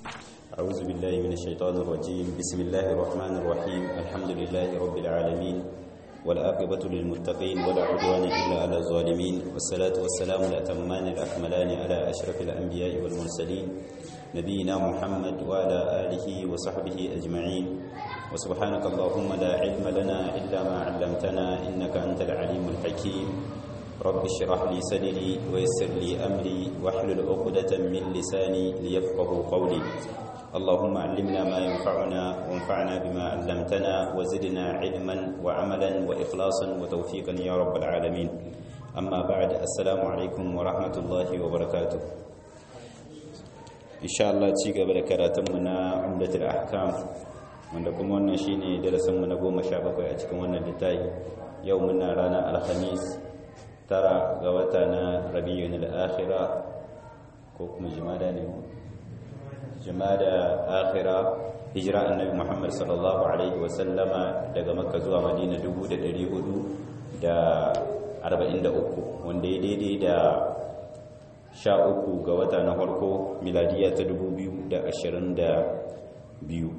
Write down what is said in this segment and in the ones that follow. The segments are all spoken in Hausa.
أعوذ بالله من الشيطان الرجيم بسم الله الرحمن الرحيم الحمد لله رب العالمين والآقبة للمتقين ولا عدوان إلا على الظالمين والصلاة والسلام الأتمان الأكملان على أشرف الأنبياء والمرسلين نبينا محمد وعلى آله وصحبه أجمعين وسبحانك اللهم لا علم لنا إلا ما علمتنا إنك أنت العليم الحكيم رب اشرح لي صدري ويسر لي أمري واحلل عقدة من لساني ليفقه قولي اللهم علمنا ما ينفعنا وانفعنا بما علمتنا وزدنا علما وعملا وإخلاصا وتوفيقا يا رب العالمين أما بعد السلام عليكم ورحمة الله وبركاته إن شاء الله تيجا بركاتنا عمدة الأحكام wanda kuma wannan shine darasinmu na goma sha bakwai a cikin wannan littafi yau muna ranar alhamis tara ga wata na rabi'un al-akhira ko kuma jimada ne jimada akhira hijira annabi muhammad sallallahu alaihi wasallama daga makka zuwa madina 443 wanda ya daidai da sha uku ga wata na farko miladiya ta 2022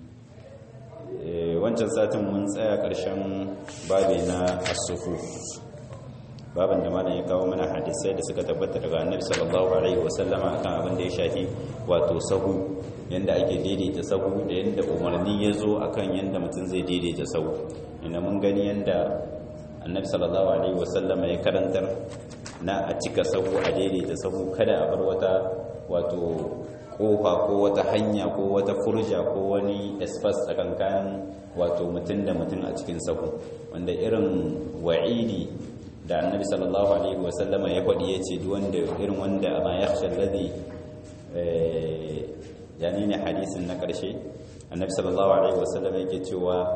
wancan satin mun tsaya ƙarshen babi na asufu babin da malam ya kawo mana hadisai da suka tabbata daga annabi sallallahu alaihi wasallama kan abin da ya shafi wato sahu yanda ake daidaita sahu da yanda umarni ya zo akan yanda mutum zai daidaita sahu inda mun gani yanda annabi sallallahu alaihi wasallama ya karantar na a cika sahu a daidaita sahu kada a bar wata wato kofa ko wata hanya ko wata furja ko wani espas tsakankanin wato mutum da mutum a cikin sahu wanda irin wa'idi da annabi sallallahu alaihi wasallama ya faɗi ya ce wanda irin wanda ma ya shalladi yani ne hadisin na ƙarshe annabi sallallahu alaihi wasallama yake cewa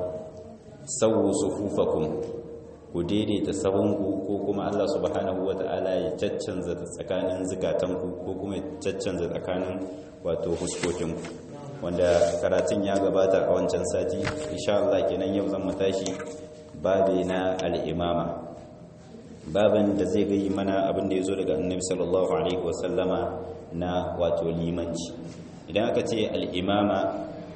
sawu sufufakum ku daidaita sahunku ko kuma Allah subhanahu wata'ala ya caccanza tsakanin zukatanku ko kuma ya caccanza tsakanin wato huskokinku wanda karatun ya gabata a wancan sati insha Allah kenan yau zan mu tashi babe na al-imama babin da zai gayi mana abin da ya zo daga annabi sallallahu alaihi wasallama na wato limanci idan aka ce al'imama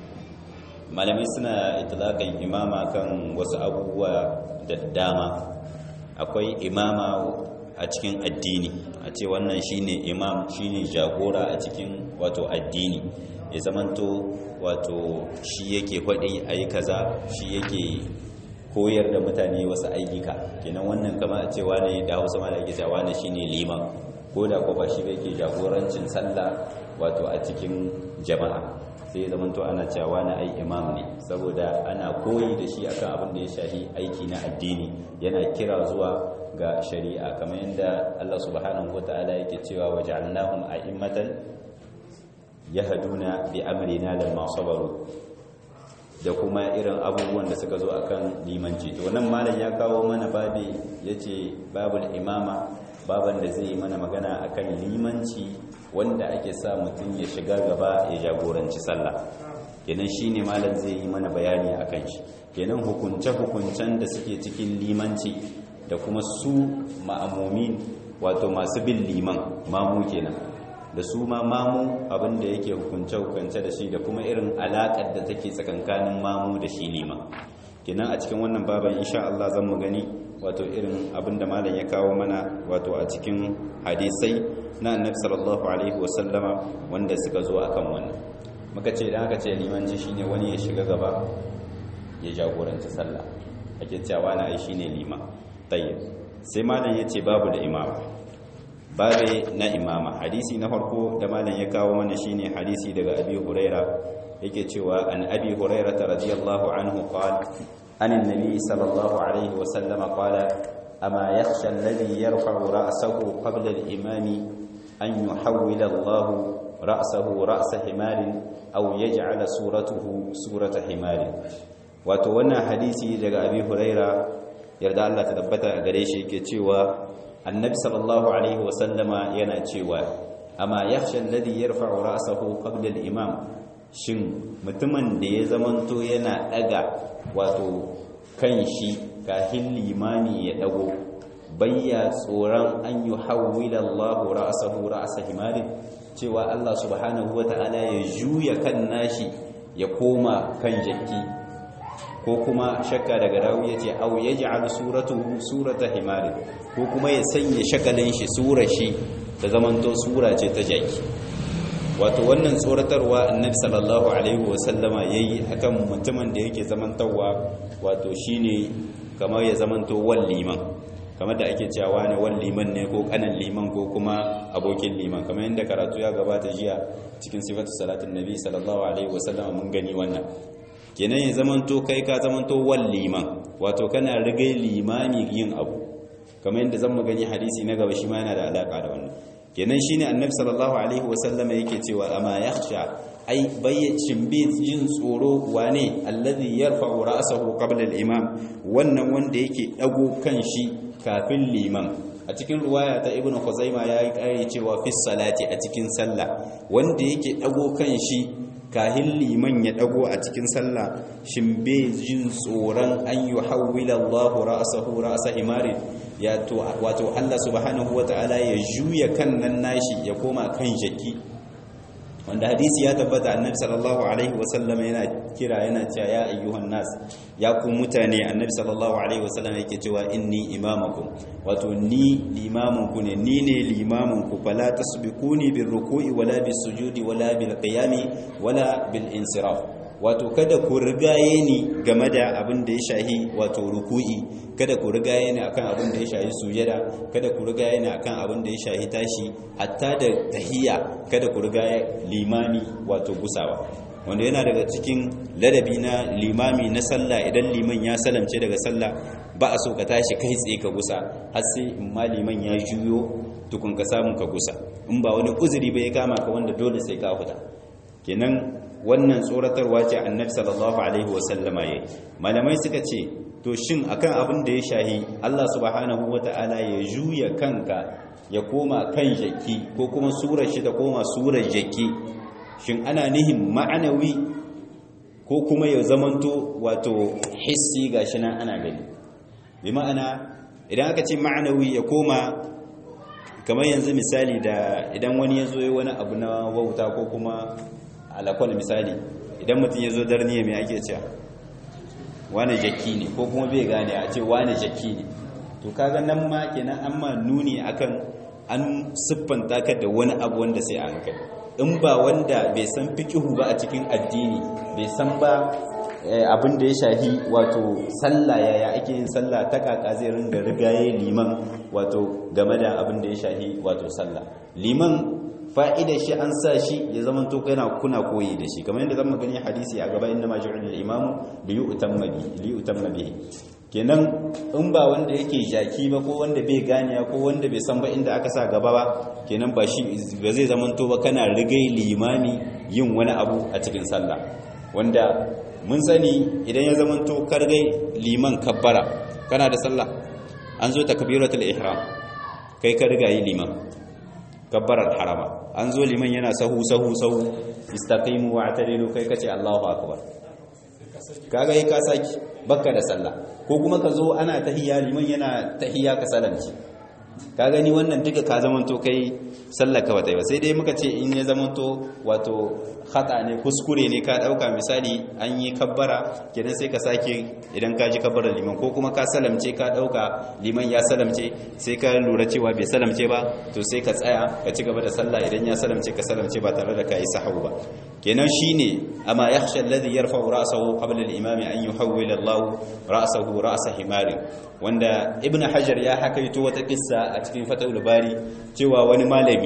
malamai suna itilakan imama kan wasu abubuwa da dama akwai imama a cikin addini a ce wannan shine imam shine jagora a cikin wato addini ya zamanto wato shi yake faɗi a yi kaza shi yake koyar da mutane wasu ayyuka kenan wannan kama a cewa ne da hausa ma da ake cewa ne shine liman ko da ko ba shi yake jagorancin sallah wato a cikin jama'a sai zaman to ana cewa na ai imam ne saboda ana koyi da shi akan abin da ya shafi aiki na addini yana kira zuwa ga shari'a kamar yadda Allah subhanahu wataala yake cewa waja'alnahum a'immatan yahduna bi amrina lamma sabaru da kuma irin abubuwan da suka zo akan limanci to wannan malam ya kawo mana babi yace babul imama baban da zai yi mana magana akan limanci wanda ake sa mutum ya shiga gaba ya jagoranci sallah kenan shine malam zai yi mana bayani akan shi kenan hukunce hukuncen da suke cikin limanci da kuma su ma'amumin wato masu bin liman mamu kenan da su ma mamu abinda yake hukunce-hukunce da shi da kuma irin alaƙar da take tsakankanin mamu da shi liman kenan a cikin wannan baban insha Allah zan mu gani wato irin abinda malam ya kawo mana wato a cikin hadisai na annabi sallallahu alaihi wasallama wanda suka zo akan wannan muka ce idan aka ce limanci shine wani ya shiga gaba ya jagoranci sallah ake cewa na ai shine liman tayyib sai malam yace babu da imama babe na imama hadisi na farko da malam ya kawo mana shine hadisi daga abi huraira yake cewa an abi huraira radiyallahu anhu qala an annabi sallallahu alaihi wa sallama qala ama yakhsha alladhi yarfa'u ra'sahu qabla al-imami an yuhawwila Allah ra'sahu ra'sa himarin aw yaj'ala suratuhu surata himarin wato wannan hadisi daga abi huraira yarda Allah ta tabbata a gare shi yake cewa annabi sallallahu alaihi wasallama yana cewa amma yakhsha alladhi yarfa'u ra'sahu qabla al-imam shin mutumin da ya zamanto yana daga wato kan shi kafin limami ya dago bayya tsoron an yi hawwila Allahu ra'sahu ra'sa himarin cewa Allah subhanahu wata'ala ya juya kan nashi ya koma kan jakki ko kuma shakka daga rawi yace aw yaj'al suratuhu surata himari ko kuma ya sanya shakalin shi sura shi ta zamanto sura ce ta jaki wato wannan tsoratarwa annabi sallallahu alaihi wasallama yayi akan mutumin da yake zamantawa wato shine kamar ya zamanto wal liman kamar da ake cewa ne wal liman ne ko kanan liman ko kuma abokin liman kamar yadda karatu ya gabata jiya cikin sifatu salatin nabi sallallahu alaihi wasallama mun gani wannan kenan ya zamanto kai ka zamanto wal liman wato kana rigai limani yin abu kamar yadda zan gani hadisi na gaba shi ma yana da alaka da wannan kenan shine annabi sallallahu alaihi wasallam yake cewa amma yakhsha ai bayyacin bi jin tsoro wane allazi yarfa'u ra'sahu qabla al-imam wannan wanda yake dago kan shi kafin liman a cikin ruwaya ta ibnu khuzaima yayi kare cewa fi salati a cikin sallah wanda yake dago kan shi kahin liman ya dago a cikin sallah shin bai jin tsoron an yuhawwila Allahu ra'sahu ra'sa himarin ya to wato Allah subhanahu wata'ala ya juya kan nan nashi ya koma kan jaki wanda hadisi ya tabbata annabi sallallahu alaihi wasallam yana kira yana cewa ya ayyuhan nas ya ku mutane annabi sallallahu alaihi wasallam yake cewa inni imamakum wato ni limamun ku ne ni ne limamun ku fala tasbiquni bir ruku'i wala bis sujudi wala bil qiyami wala bil insiraf wato kada ku rigaye ni game da abin da ya shahi wato ruku'i kada ku rigaye ni akan abin da ya shahi sujada kada ku rigaye ni akan abin da ya shahi tashi hatta da tahiyya kada ku rigaye limami wato gusawa wanda yana daga cikin ladabi na limami na sallah idan liman ya salamce daga sallah ba a so ka tashi kai tsaye ka gusa har sai in ma liman ya juyo tukun ka samu ka gusa in ba wani uzuri ba ya kama ka wanda dole sai ka fita kenan wannan tsoratarwa ce annabi sallallahu alaihi wasallama yayi malamai suka ce to shin akan abin da ya shahi Allah subhanahu wataala ya juya kanka ya koma kan jaki ko kuma surar shi ta koma surar jaki shin ana nihin ma'anawi ko kuma ya zamanto wato hissi gashi nan ana gani bi ma'ana idan aka ce ma'anawi ya koma kamar yanzu misali da idan wani ya zo wani abu na wauta ko kuma alakwal misali idan mutum ya zo darniya mai ake cewa wane jaki ne ko kuma bai gane a ce wane jaki ne to kaga nan ma kenan an ma nuni akan an siffanta ka da wani abu wanda sai a hankali in ba wanda bai san fikihu ba a cikin addini bai san ba abin da ya shahi wato sallah yaya ake yin sallah ta kaka zai ringa rigaye liman wato game da abin da ya shahi wato sallah liman fa'idar shi an sa shi ya zama to kana kuna koyi da shi kamar yadda zama gani hadisi a gaba inda maji'un al-imamu li yu'tamma bi li yu'tamma bihi kenan in ba wanda yake jaki ba ko wanda bai gane ko wanda bai san ba inda aka sa gaba ba kenan ba shi ba zai zama to ba kana rigai limami yin wani abu a cikin sallah wanda mun sani idan ya zama to kargai liman kabbara kana da sallah an zo takbiratul ihram kai ka riga yi liman kabbarar harama an zo liman yana sahu sahu sahu istaqimu wa atadilu kai kace Allahu akbar kaga yi ka saki bakka da sallah ko kuma ka zo ana tahiyya liman yana tahiyya ka salamci ka gani wannan duka ka zamanto kai sallar ka bata ba sai dai muka ce in ya zamanto wato khata ne kuskure ne ka dauka misali an yi kabbara kenan sai ka sake idan ka ji kabbara liman ko kuma ka salamce ka dauka liman ya salamce sai ka lura cewa bai salamce ba to sai ka tsaya ka ci gaba da sallah idan ya salamce ka salamce ba tare da kai sahu ba kenan shine amma yakhsha alladhi yarfa'u ra'sahu qabla al-imam an yuhawwila Allah ra'sahu ra'sa himari wanda ibnu hajar ya hakaito wata kissa a cikin fatawul bari cewa wani malami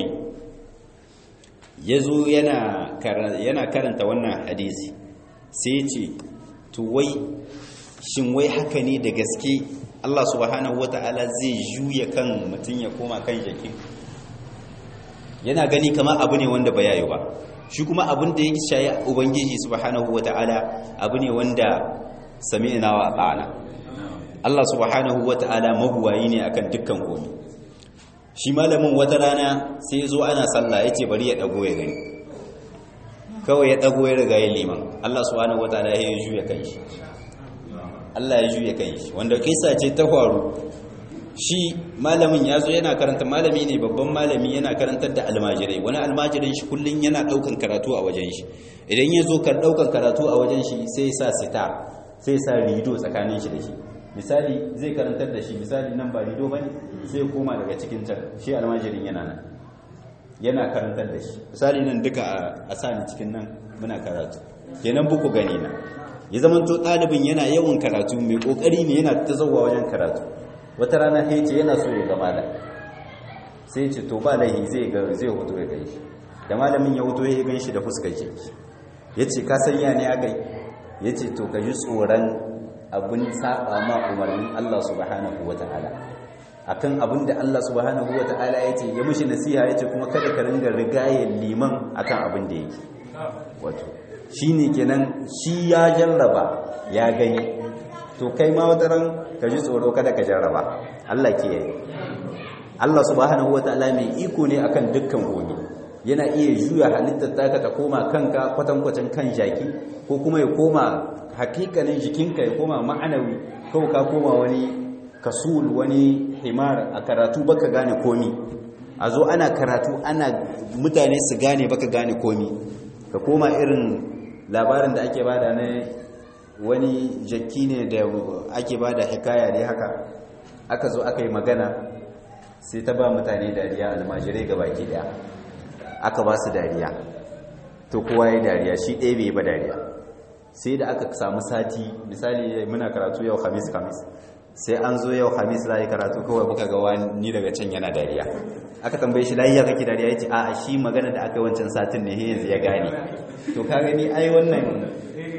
yazo yana yana karanta wannan hadisi sai ce to wai shin wai haka ne da gaske Allah subhanahu wata'ala zai juya kan mutum ya koma kan jakin yana gani kamar abu ne wanda ba yayi ba shi kuma abin da yake shayi ubangiji subhanahu wata'ala abu ne wanda sami'na wa ata'ana Allah subhanahu wata'ala mabuwayi ne akan dukkan komai shi malamin wata rana sai zo ana sallah yace bari ya dago ya gani kawai ya dago ya riga ya liman Allah subhanahu wata'ala ya juya kanshi Allah ya juya kanshi wanda kisa ce ta faru shi malamin ya zo yana karanta malami ne babban malami yana karantar da almajirai wani almajirin shi kullum yana daukan karatu a wajen shi idan ya zo kar daukan karatu a wajen shi sai sa sita sai sa rido tsakanin shi da shi misali zai karantar da shi misali nan ba rido bane sai koma daga cikin can shi almajirin yana nan yana karantar da shi misali nan duka a sani cikin nan muna karatu kenan buku gani na ya zama to ɗalibin yana yawan karatu mai ƙoƙari ne yana ta zauwa wajen karatu wata rana sai ce yana so ya ga malam sai ce to ba laihi zai ga zai hoto ya gan shi da malamin ya hoto ya gan shi da fuskar shi ya ce ka sanya ne aka yi ya ce to ka ji tsoron abin saba ma umarnin Allah subhanahu wa ta'ala akan abin da Allah subhanahu wa ta'ala ya ce ya mushi nasiha ya ce kuma kada ka ringa rigayen liman akan abin da yake wato shi ne kenan shi ya jarraba ya gani to kai ma wata ran ka ji tsoro kada ka jarraba Allah ke yi Allah subhanahu wa ta'ala mai iko ne akan dukkan gobe yana iya juya halittar taka ta koma kanka kwatankwacin kan jaki ko kuma ya koma hakikanin jikinka ya koma ma'anawi kawai ka koma wani kasul wani himar a karatu baka gane komi a zo ana karatu ana mutane su gane baka gane komi ka koma irin labarin da ake bada na wani jakki ne da ake bada hikaya ne haka aka zo aka yi magana sai ta ba mutane dariya almajirai ga baki daya aka ba su dariya to kowa ya dariya shi ɗaya bai ba dariya sai da aka samu sati misali muna karatu yau hamis hamis sai an zo yau hamis za yi karatu kawai muka ga wani daga can yana dariya aka tambaye shi layiya kake dariya ya ce a shi magana da aka wancan satin ne yanzu ya gane to ka gani ai wannan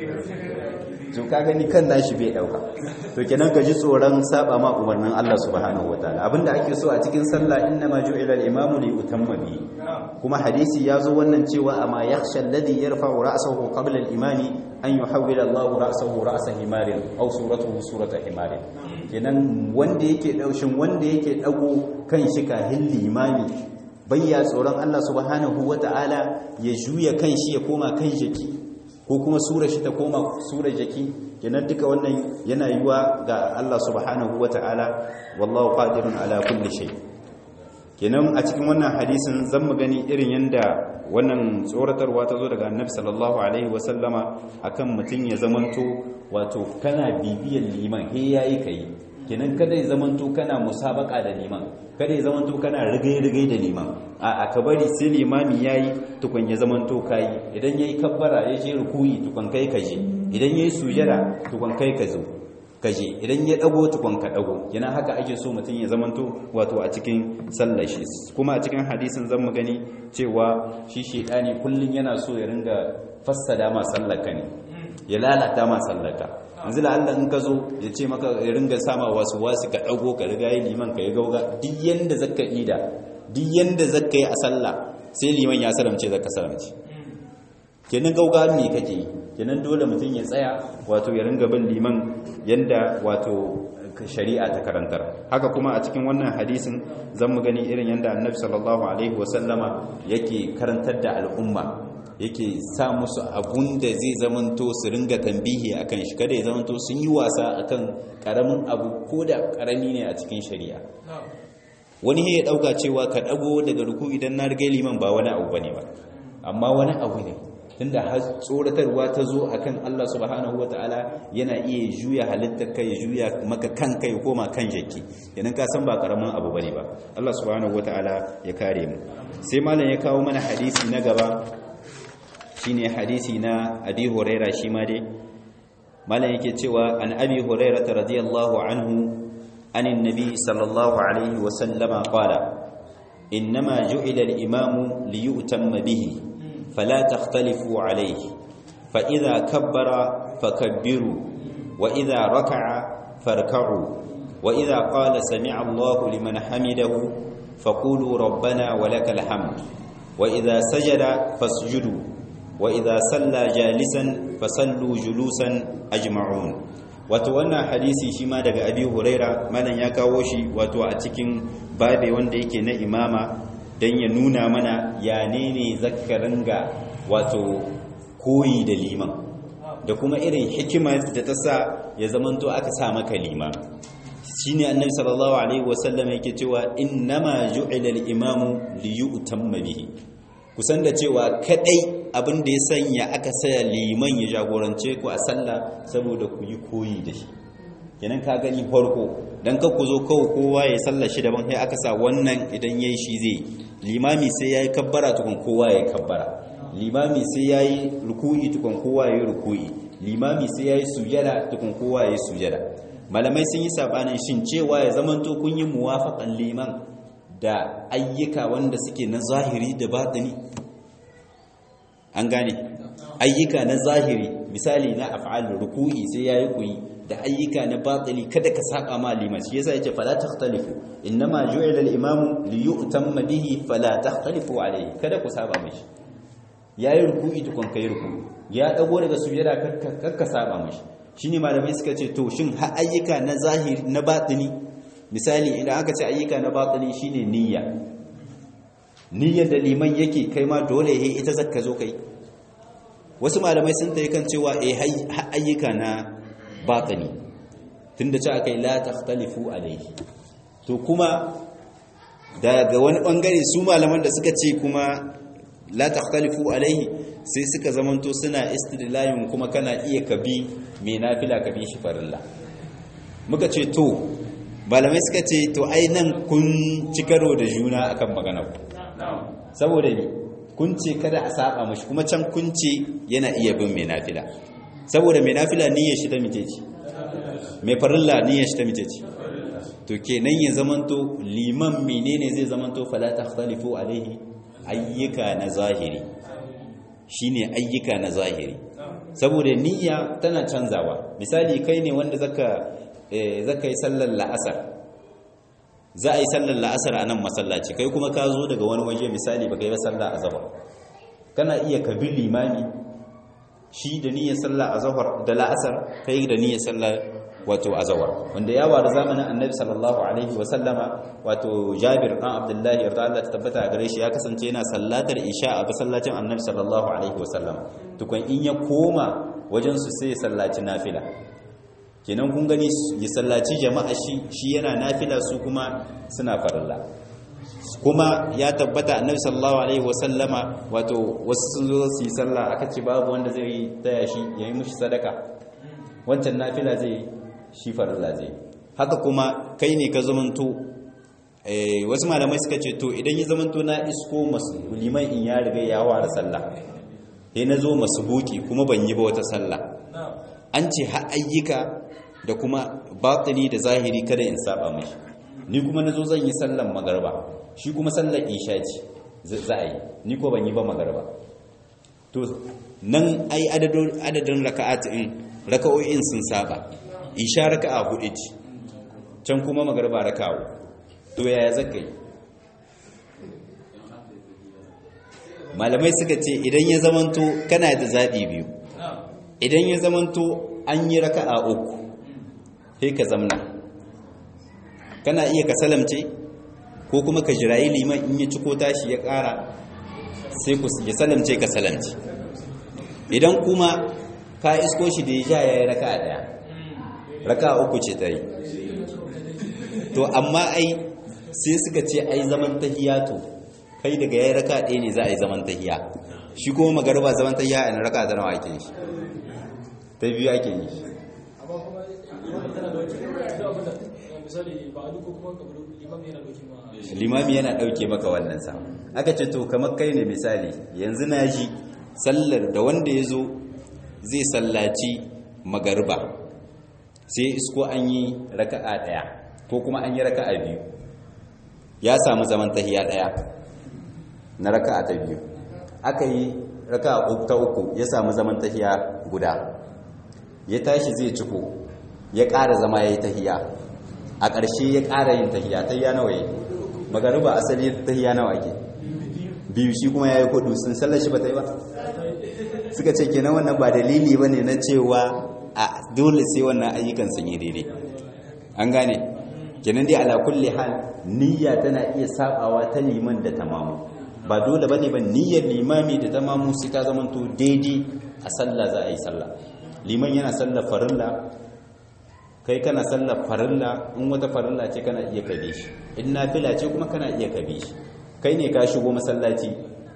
to ka gani kan nashi bai dauka to kenan ka ji tsoron saba ma umarnin Allah subhanahu wataala abinda ake so a cikin sallah inna ma ju'ila al-imamu li utamma bi kuma hadisi yazo wannan cewa amma yakhsha alladhi yarfa'u ra'sahu qabla al-imani an yuhawwila Allahu ra'sahu ra'sa himarin aw suratuhu surata himarin kenan wanda yake daushin wanda yake dago kan shi kahin limami bayya tsoron Allah subhanahu wataala ya juya kan shi ya koma kan jiki ko kuma sura shi ta koma sura jaki kenan duka wannan yana yiwa ga Allah subhanahu wata'ala wallahu qadirun ala kulli shay kenan a cikin wannan hadisin zan mu gani irin yanda wannan tsoratarwa ta zo daga annabi sallallahu alaihi wasallama akan mutum ya zamanto wato kana bibiyan liman he yayi kai kenan kada ya zamanto kana musabaka da liman kada ya zamanto kana rigai-rigai da liman a ka bari sai limami yayi tukun ya zamanto kai idan yayi kabbara ya je rukuyi tukun kai kaje idan yayi sujada tukun kai ka zo kaje idan ya dago tukun ka dago kenan haka ake so mutum ya zamanto wato a cikin sallar shi kuma a cikin hadisin zan mu gani cewa shi shedani kullun yana so ya ringa fassada ma sallaka ne ya lalata ma sallaka yanzu da Allah in ka zo ya ce maka ya ringa sama wasu wasu ka dago ka riga yi liman ka yi gauga duk yanda zaka ida duk yanda zaka yi a sallah sai liman ya salamce zaka salamce kenan gauga me kake yi kenan dole mutum ya tsaya wato ya ringa bin liman yanda wato shari'a ta karantar haka kuma a cikin wannan hadisin zan mu gani irin yanda annabi sallallahu alaihi wasallama yake karantar da al'umma yake sa musu abun da zai zamanto su ringa tambihi akan shi kada ya zamanto sun yi wasa akan karamin abu ko da karami ne a cikin shari'a wani ya dauka cewa ka dago daga ruku idan na riga liman ba wani abu bane ba amma wani abu ne tunda har tsoratarwa ta zo akan Allah subhanahu wataala yana iya juya halittar kai ya juya maka kanka ya koma kan jaki idan ka san ba karamin abu bane ba Allah subhanahu wataala ya kare mu sai malam ya kawo mana hadisi na gaba shine hadisi na abi huraira shi ma dai malam yake cewa an abi huraira radiyallahu anhu anin nabi sallallahu alaihi wa sallama qala innama ju'ila al-imamu liyutamma bihi fala takhtalifu alayhi fa idha kabbara fakabbiru wa idha raka'a farka'u wa idha qala sami'a Allahu liman hamidahu faqulu rabbana wa lakal hamd wa idha sajada fasjudu wa idha salla jalisan fasallu julusan ajma'un wato wannan hadisi shi ma daga abi huraira malam ya kawo shi wato a cikin babe wanda yake na imama dan ya nuna mana ya ne ne zakarin ga wato koyi da liman da kuma irin hikimar da ta sa ya zamanto aka sa maka liman shine annabi sallallahu alaihi wasallam yake cewa innama ju'ila al-imamu li yu'tamma bihi kusan da cewa kadai abin da ya sanya aka saya liman ya jagorance ku a sallah saboda ku yi koyi da shi kenan ka gani farko dan ka ku zo kawo kowa ya sallar shi daban sai aka sa wannan idan yayi shi zai limami sai yayi kabbara tukun kowa yayi kabbara limami sai yayi ruku'i tukun kowa yayi ruku'i limami sai yayi sujada tukun kowa yayi sujada malamai sun yi sabanin shin cewa ya zamanto kun yi muwafaqan liman da ayyuka wanda suke na zahiri da batini an gane ayyuka na zahiri misali na af'al ruku'i sai yayi kuyi da ayyuka na batili kada ka saba ma liman shi yasa yace fala takhtalifu innama ju'ila al-imamu li yu'tamma bihi fala takhtalifu alayhi kada ku saba mishi yayi ruku'i tukun kai ruku'i ya dago daga sujada kakka saba mishi shine malamai suka ce to shin har ayyuka na zahiri na batini misali idan aka ce ayyuka na batini shine niyya niyyar da liman yake kai ma dole he ita zakka zo kai wasu malamai sun tayi kan cewa eh ayyuka na batini tunda ce akai la takhtalifu alayhi to kuma daga wani bangare su malaman da suka ce kuma la takhtalifu alayhi sai suka zamanto suna istidlalin kuma kana iya kabi mai nafila kabi shi farilla muka ce to malamai suka ce to ai nan kun ci karo da juna akan magana ku saboda ne kun ce kada a saba mashi kuma can kun ce yana iya bin mai nafila saboda mai nafila niyyar shi ta mice ce mai farilla niyyar shi ta mice ce to kenan ya zamanto liman menene zai zamanto fala takhtalifu alaihi ayyuka na zahiri shine ayyuka na zahiri saboda niyya tana canzawa misali kai ne wanda zaka zaka yi sallar la'asar za a yi sallar la'asar a nan masallaci kai kuma ka zo daga wani waje misali baka yi ba sallah azhar kana iya ka bi limami shi da niyyar sallah azhar da la'asar kai da niyyar sallah wato azhar wanda ya waru zamanin annabi sallallahu alaihi wa sallama wato jabir dan abdullahi yarda Allah ta tabbata a gare shi ya kasance yana sallatar isha a masallacin annabi sallallahu alaihi wa sallama tukun in ya koma wajen su sai sallaci nafila kenan kun gani ya sallaci jama'a shi shi yana nafila su kuma suna farilla kuma ya tabbata annabi sallallahu alaihi wasallama wato wasu sun zo su yi sallah aka ce babu wanda zai yi taya shi yayi mushi sadaka wancan nafila zai shi farilla zai haka kuma kai ne ka zamanto eh wasu malamai suka ce to idan ya zamanto na isko masu liman in ya riga ya ware sallah sai na zo masu buki kuma ban yi ba wata sallah an ce har ayyuka da kuma batini da zahiri kada in saba mashi ni kuma nazo zan yi sallan magarba shi kuma sallar isha ce za a yi ni ko ban yi ba magarba to nan ai adadin raka'atin raka'o'in sun saba isha raka'a hudu ce can kuma magarba raka'a to yaya zaka yi malamai suka ce idan ya zamanto kana da zaɓi biyu idan ya zamanto an yi raka'a uku sai ka zamna kana iya ka salamce ko kuma ka jirayi liman in ya ciko tashi ya ƙara sai ku ya salamce ka salamce idan kuma ka isko shi da ya sha ya yi raka'a ɗaya raka'a uku ce ta yi to amma ai sai suka ce ai zaman tahiya to kai daga ya yi raka'a ɗaya ne za a yi zaman tahiya shi kuma magarba zaman tahiya a raka'a da nawa ake shi ta biyu ake yi limami yana ɗauke maka wannan sa aka ce to kamar kai ne misali yanzu na ji sallar da wanda ya zo zai sallaci magarba sai isko an yi raka'a ɗaya ko kuma an yi raka'a biyu ya samu zaman tahiya ɗaya na raka'a ta biyu aka yi raka'a ta uku ya samu zaman tahiya guda ya tashi zai ciko ya ƙara zama ya yi tahiya a ƙarshe ya ƙara yin tahiya tahiya nawa yi magariba asali tahiya nawa ake biyu shi kuma ya yi kudu sun sallar shi ba ta yi ba suka ce kenan wannan ba dalili ba ne na cewa a dole sai wannan ayyukan sun yi daidai an gane kenan dai ala kulli hal niyya tana iya sabawa ta liman da tamamu ba dole bane ba niyyar limami da tamamu sai ta zamanto daidai a sallah za a yi sallah liman yana sallar farilla kai kana sallar farilla in wata farilla ce kana iya kabe shi in nafila ce kuma kana iya kabe shi kai ne ka shigo masallaci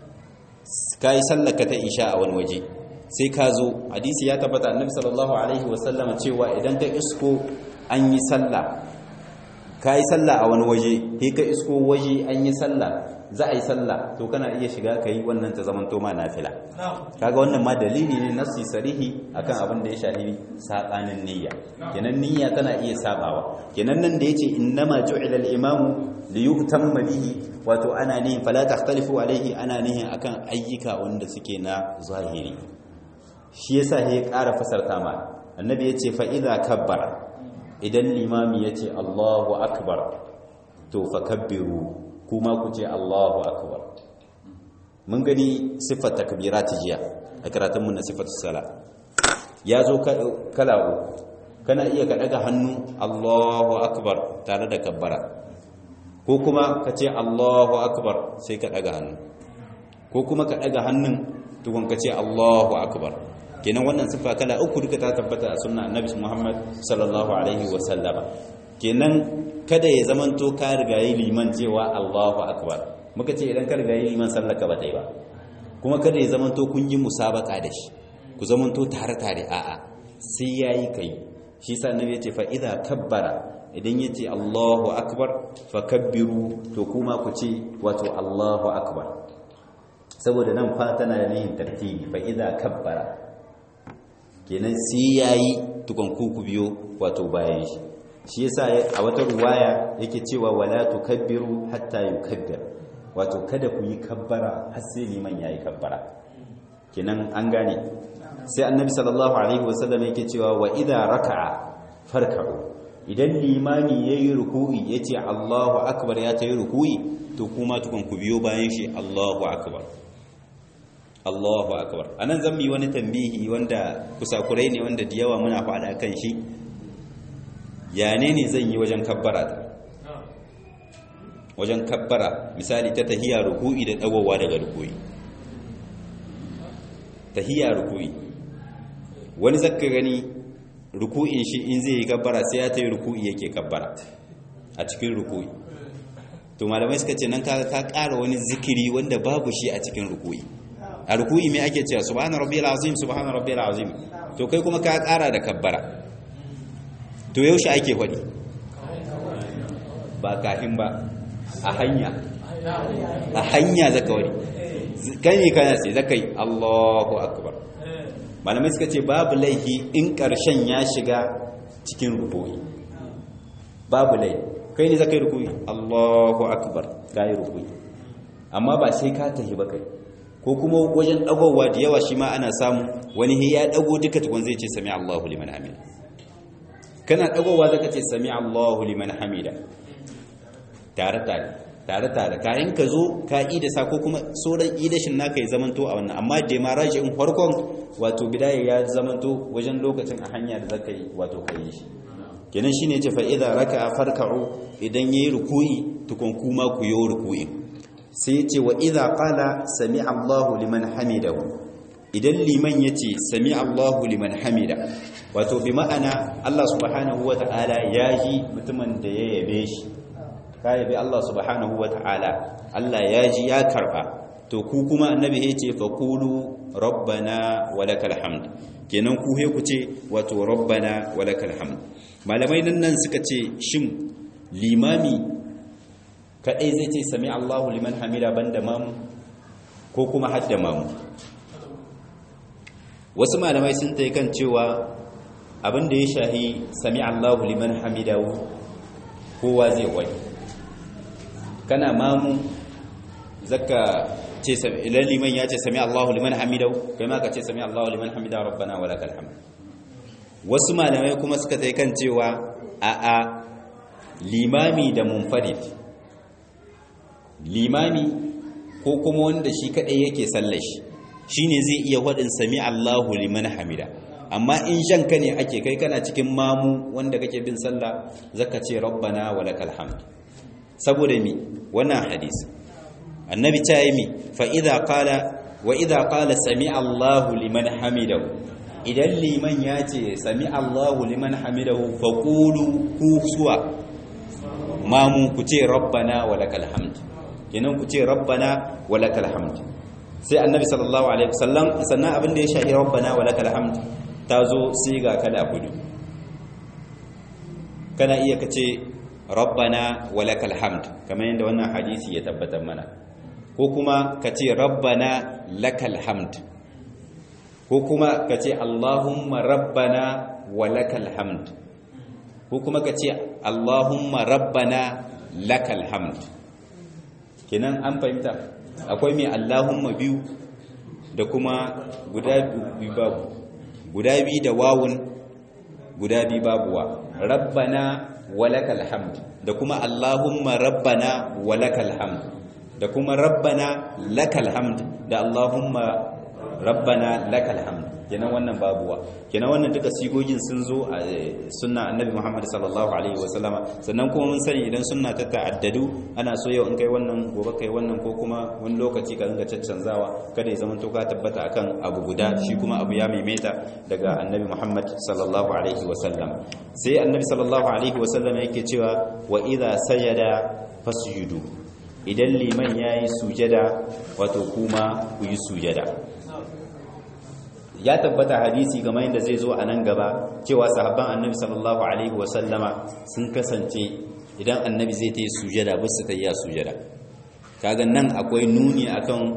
ka yi sallar ka ta isha a wani waje sai ka zo hadisi ya tabbata annabi sallallahu alaihi wasallam cewa idan ka isko an yi sallah ka yi sallah a wani waje sai ka isko waje an yi sallah za a yi sallah to kana iya shiga ka yi wannan ta zaman toma nafila kaga wannan ma dalili ne nasi sarihi akan abin da ya shafi sabanin niyya kenan niyya tana iya sabawa kenan nan da yace innama ju'ila al-imamu li yutamma bihi wato ana nihin fala takhtalifu alaihi ana nihin akan ayyuka wanda suke na zahiri shi yasa ya ƙara fasarta ma annabi yace fa idza kabbara idan limami yace Allahu akbar to fakabbiru kuma ku ce Allahu akbar mun gani siffar takbirat jiya a karatun mun na siffatu sala ya zo kala uku kana iya ka daga hannu Allahu akbar tare da kabbara ko kuma ka ce Allahu akbar sai ka daga hannu ko kuma ka daga hannun tukun ka ce Allahu akbar kenan wannan siffa kala uku duka ta tabbata a sunna annabi Muhammad sallallahu alaihi wa sallama kenan kada ya zamanto ka rigayi liman cewa Allahu akbar muka ce idan ka rigayi liman sallaka ba ta yi ba kuma kada ya zamanto kun yi musabaka da shi ku zamanto tare tare a'a sai yayi kai shi sa annabi yace fa idza kabbara idan yace Allahu akbar fa kabbiru to kuma ku ce wato Allahu akbar saboda nan fa tana da nihin tartibi fa idza kabbara kenan sai yayi tukun ku ku biyo wato bayan shi shi yasa a wata ruwaya yake cewa wala tukabbiru hatta yukabbir wato kada ku yi kabbara har sai liman yayi kabbara kenan an gane sai annabi sallallahu alaihi wasallam yake cewa wa idza raka'a farka'u idan limami yayi ruku'i yace Allahu akbar ya tayi ruku'i to kuma tukun ku biyo bayan shi Allahu akbar Allahu akbar anan zan yi wani tambihi wanda kusakurai ne wanda da yawa muna faɗa kan shi ya ne ne zan yi wajen kabbara ta wajen kabbara misali ta tahiya ruku'i da dagowa daga ruku'i tahiya ruku'i wani zakka gani ruku'in shi in zai yi kabbara sai ya ta yi ruku'i yake kabbara a cikin ruku'i to malamai suka ce nan ka ƙara wani zikiri wanda babu shi a cikin ruku'i a ruku'i mai ake cewa subhana rabbiyal azim subhana rabbiyal azim to kai kuma ka ƙara da kabbara to yaushe ake faɗi ba kafin ba a hanya a hanya zaka wani gani kana sai zaka yi Allahu akbar malamai suka ce babu laifi in ƙarshen ya shiga cikin rubu'i babu laifi kai ne zaka yi rubu'i Allahu akbar ka yi rubu'i amma ba sai ka tahi ba kai ko kuma wajen dagowa da yawa shi ma ana samu wani ya dago duka tukun zai ce sami Allahu liman hamida kana dagowa zaka ce sami Allahu liman hamida tare tare tare tare kayan ka zo ka ida sa ko kuma sauran idashin naka ya zamanto a wannan amma da ma in farkon wato bidaya ya zamanto wajen lokacin a hanya da zaka yi wato kai shi kenan shine ce fa idza raka'a farka'u idan yayi ruku'i tukun kuma ku yo ruku'i sai yace wa idza qala sami Allahu liman hamidahu idan liman yace sami Allahu liman hamida wato bi ma'ana Allah subhanahu wata'ala ya ji mutumin da ya yabe shi ka yabe Allah subhanahu wata'ala Allah ya ji ya karba to ku kuma annabi ya ce fa qulu rabbana walakal hamd kenan ku he ku ce wato rabbana walakal hamd malamai nan nan suka ce shin limami kadai zai ce sami Allahu liman hamida banda mamu ko kuma hadda mamu wasu malamai sun ta kan cewa abinda ya shahi sami Allahu liman hamidahu kowa zai wani kana mamu zaka ce idan liman ya ce sami Allahu liman hamidahu kai ma ka ce sami Allahu liman hamida rabbana wa lakal hamd wasu malamai kuma suka tai kan cewa a a limami da munfarid limami ko kuma wanda shi kadai yake sallar shi shine zai iya wadin sami Allahu liman hamida amma in shanka ne ake kai kana cikin mamu wanda kake bin sallah zaka ce rabbana wa lakal hamd saboda mi wannan hadisi annabi ta yi mi fa idza qala wa idza qala sami Allahu liman hamidahu idan liman ya ce sami Allahu liman hamidahu faqulu ku suwa mamu ku ce rabbana walakal hamd kenan ku ce rabbana walakal hamd sai annabi sallallahu alaihi wasallam sannan abin da ya shahi rabbana walakal hamd ta zo sai ga kala hudu kana iya kace rabbana walakal hamd kamar yadda wannan hadisi ya tabbatar mana ko kuma kace rabbana lakal hamd ko kuma kace allahumma rabbana walakal hamd ko kuma kace allahumma rabbana lakal hamd kenan an fahimta akwai mai allahumma biyu da kuma guda biyu babu guda biyu da wawun guda biyu babuwa rabbana walakal hamd da kuma allahumma rabbana walakal hamd da kuma rabbana lakal hamd da allahumma rabbana lakal hamd kenan wannan babuwa kenan wannan duka sigogin sun zo a sunna annabi Muhammad sallallahu alaihi wasallama sannan kuma mun sani idan sunna ta ta'addadu ana so yau in kai wannan gobe kai wannan ko kuma wani lokaci ka ringa caccanzawa kada ya zama to ka tabbata akan abu guda shi kuma abu ya maimaita daga annabi Muhammad sallallahu alaihi wasallam sai annabi sallallahu alaihi wasallam yake cewa wa idza sajada fasjudu idan liman yayi sujada wato kuma ku yi sujada ya tabbata hadisi game da zai zo a nan gaba cewa sahabban annabi sallallahu alaihi wasallama sun kasance idan annabi zai ta yi sujada ba su ta yi sujada kaga nan akwai nuni akan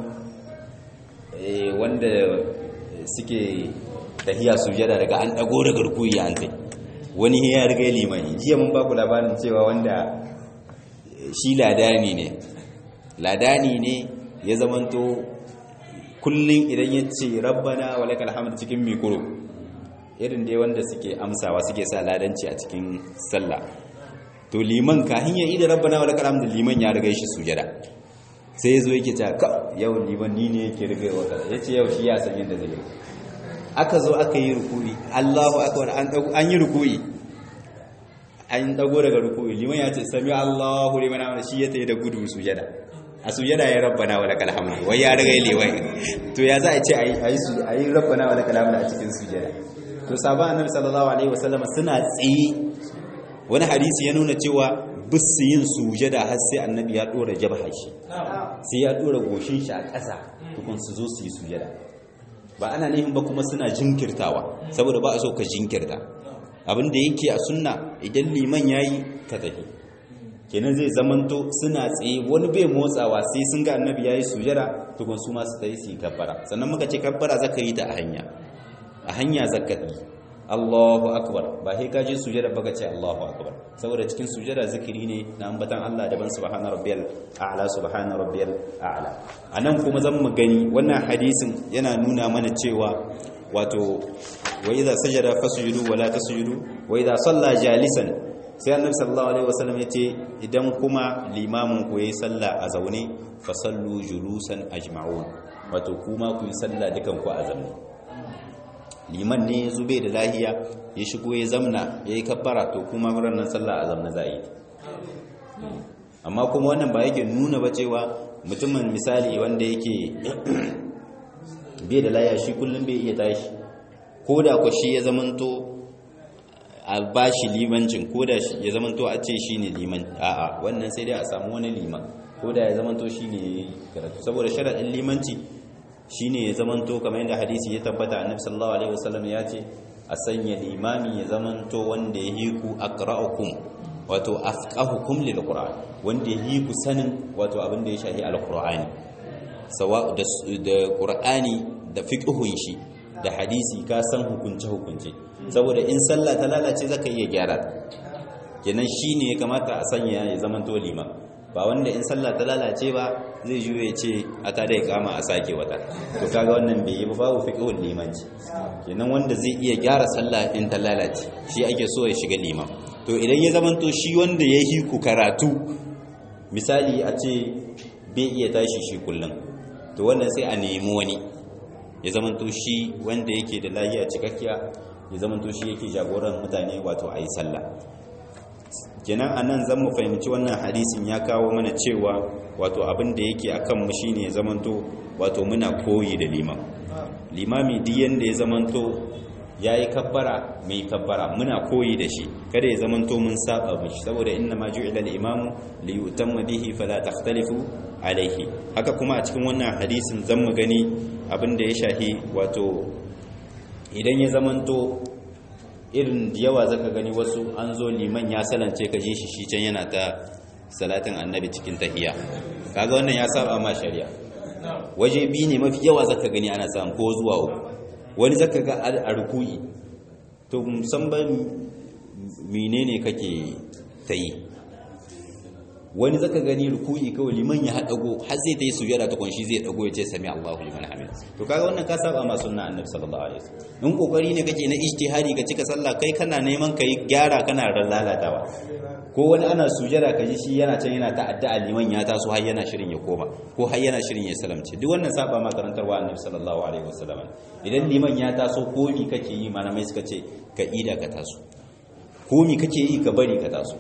wanda suke tahiya sujada daga an dago da garkuyi an tai wani ya riga limani jiya mun baku labarin cewa wanda shi ladani ne ladani ne ya zamanto kullum idan ya ce rabbana wa lakal hamd cikin mikro irin dai wanda suke amsawa suke sa ladanci a cikin sallah to liman kahin ya ida rabbana wa lakal hamd liman ya riga shi sujada sai yazo yake ta ka yau liman ni ne yake riga wa kaza yace yau shi ya san yadda zai aka zo aka yi ruku'i Allahu akbar an dago an yi ruku'i an dago daga ruku'i liman ya ce sami Allahu liman hamd shi ya tayi da gudu sujada a sujada ya rabbana wa lakal hamdu wai ya riga lewai to ya za a ce a yi rabbana wa lakal hamdu a cikin sujada to sabon annabi sallallahu alaihi wasallam suna tsaye wani hadisi ya nuna cewa bis yin sujada har sai annabi ya dora jabha shi sai ya dora goshin shi a ƙasa tukun su zo su yi sujada ba ana nihin ba kuma suna jinkirtawa saboda ba a so ka jinkirta abin da yake a sunna idan liman yayi ka tafi kenan zai zamanto suna tsaye wani bai motsawa sai sun ga annabi yayi sujada tukun su ma su tayi su kabbara sannan muka ce kabbara zaka yi ta a hanya a hanya zaka yi Allahu akbar ba sai ka je sujada baka ce Allahu akbar saboda cikin sujada zikiri ne na ambatan Allah daban subhana rabbiyal a'la subhana rabbiyal a'la anan kuma zan mu gani wannan hadisin yana nuna mana cewa wato wa idza sajada fasjudu wala tasjudu wa idza salla jalisan sai annabi sallallahu alaihi wasallam yace idan kuma limamin ku yayi sallah a zaune fa sallu julusan ajma'un wato kuma ku yi sallah dukan ku a zaune liman ne zube da lahiya ya shigo ya zamna yayi kabbara to kuma nan sallah a zamna zai amma kuma wannan ba yake nuna ba cewa mutumin misali wanda yake bai da lahiya shi kullum bai iya tashi ko da ku shi ya zamanto a ba shi limancin ko da ya zamanto a ce shi ne liman a'a wannan sai dai a samu wani liman ko da ya zamanto shi ne karatu saboda sharaɗin limanci shi ne ya zamanto kamar yadda hadisi ya tabbata annabi sallallahu alaihi wasallam ya ce a sanya limami ya zamanto wanda ya hiku aqra'ukum wato afqahukum lil qur'an wanda ya hiku sanin wato abin da ya shahi alqur'ani sawa da qur'ani da fiqhun shi da hadisi ka san hukunce hukunce saboda in sallah ta lalace zaka iya gyara kenan shine ya kamata a sanya ya zaman to liman ba wanda in sallah ta lalace ba zai juye ce a ta da kama a sake wata to kaga wannan bai yi ba babu fiqhul limanci kenan wanda zai iya gyara sallah in ta lalace shi ake so ya shiga liman to idan ya zaman to shi wanda ya yi ku karatu misali a ce bai iya tashi shi kullum to wannan sai a nemi wani ya zamanto shi wanda yake da lahiya cikakkiya ya zamanto shi yake jagoran mutane wato a yi sallah kenan a nan zan mu fahimci wannan hadisin ya kawo mana cewa wato abin da yake a kanmu shi ne ya zamanto wato muna koyi da liman limami duk yanda ya zamanto yayi kabbara mai kabbara muna koyi da shi kada ya zamanto mun saba mishi saboda inna ma ju'ila al-imamu li yutamma bihi fala takhtalifu alaihi haka kuma a cikin wannan hadisin zan mu gani abin da ya shahi wato idan ya zamanto irin yawa zaka gani wasu an zo liman ya salance ka ji shi shi can yana ta salatin annabi cikin tahiya kaga wannan ya saba ma shari'a waje biyu ne mafi yawa zaka gani ana samu ko zuwa uku wani zaka ga a ruku'i to musamman menene kake ta yi wani zaka gani ruku'i kawai liman ya haɗago har zai ta yi sujada ta kunshi zai ɗago ya ce sami Allahu liman hamid to kaga wannan ka saba ma sunna annabi sallallahu alaihi wasallam in kokari ne kake na ijtihadi ka cika sallah kai kana neman kai gyara kana lalatawa ko wani ana sujada ka ji shi yana can yana ta'adda liman ya taso har yana shirin ya koma ko har yana shirin ya salamce duk wannan saba ma karantarwa annabi sallallahu alaihi wasallam idan liman ya taso ko mi kake yi malamai suka ce ka ida ka taso ko mi kake yi ka bari ka taso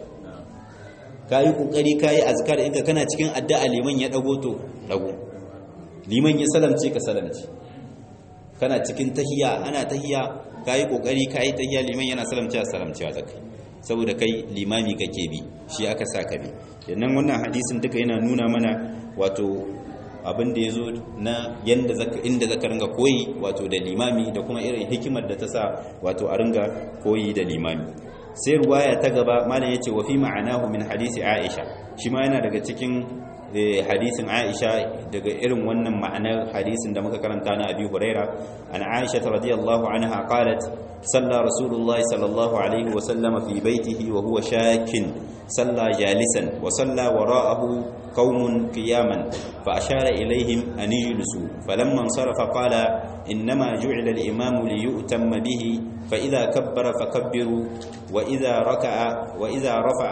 ka yi ƙoƙari ka yi azkar inka kana cikin addu'a liman ya ɗago to ɗago liman ya salamce ka salamce kana cikin tahiya ana tahiya ka yi ƙoƙari ka yi tahiya liman yana salamce a salamcewa da kai saboda kai limami kake bi shi aka sa ka bi yannan wannan hadisin duka yana nuna mana wato abin da ya zo na yanda zaka inda zaka ringa koyi wato da limami da kuma irin hikimar da ta sa wato a ringa koyi da limami sai ruwaya ta gaba malam yace wa fi ma'anahu min hadisi Aisha shi ma yana daga cikin hadisin Aisha daga irin wannan ma'anar hadisin da muka karanta na Abi Huraira an Aisha radiyallahu anha qalat salla Rasulullah sallallahu alaihi wa sallama fi baitihi wa huwa shakin salla jalisan wa salla wara'ahu qaumun qiyaman fa ashara ilaihim an yujlisu falamma insarafa qala innama ju'ila al-imamu liyu'tamma bihi فإذا كبر فكبروا وإذا ركع وإذا رفع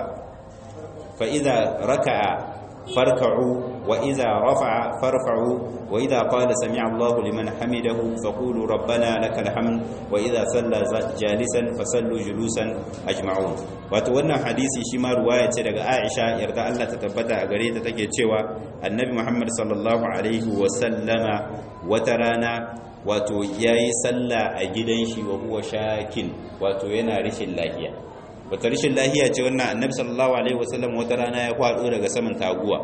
فإذا ركع فاركعوا وإذا رفع فارفعوا وإذا قال سمع الله لمن حمده فقولوا ربنا لك الحمد وإذا صلى جالسا فصلوا جلوسا أجمعون وتوانا حديثي شما رواية daga Aisha yarda Allah ta tabbata a gare ta take cewa Annabi Muhammad sallallahu alaihi wa sallama wata rana wato yayi sallah a gidan shi wa huwa shakin wato yana rishin lafiya wata rishin lafiya ce wannan Annabi sallallahu alaihi wa sallam wata rana ya kwado daga saman taguwa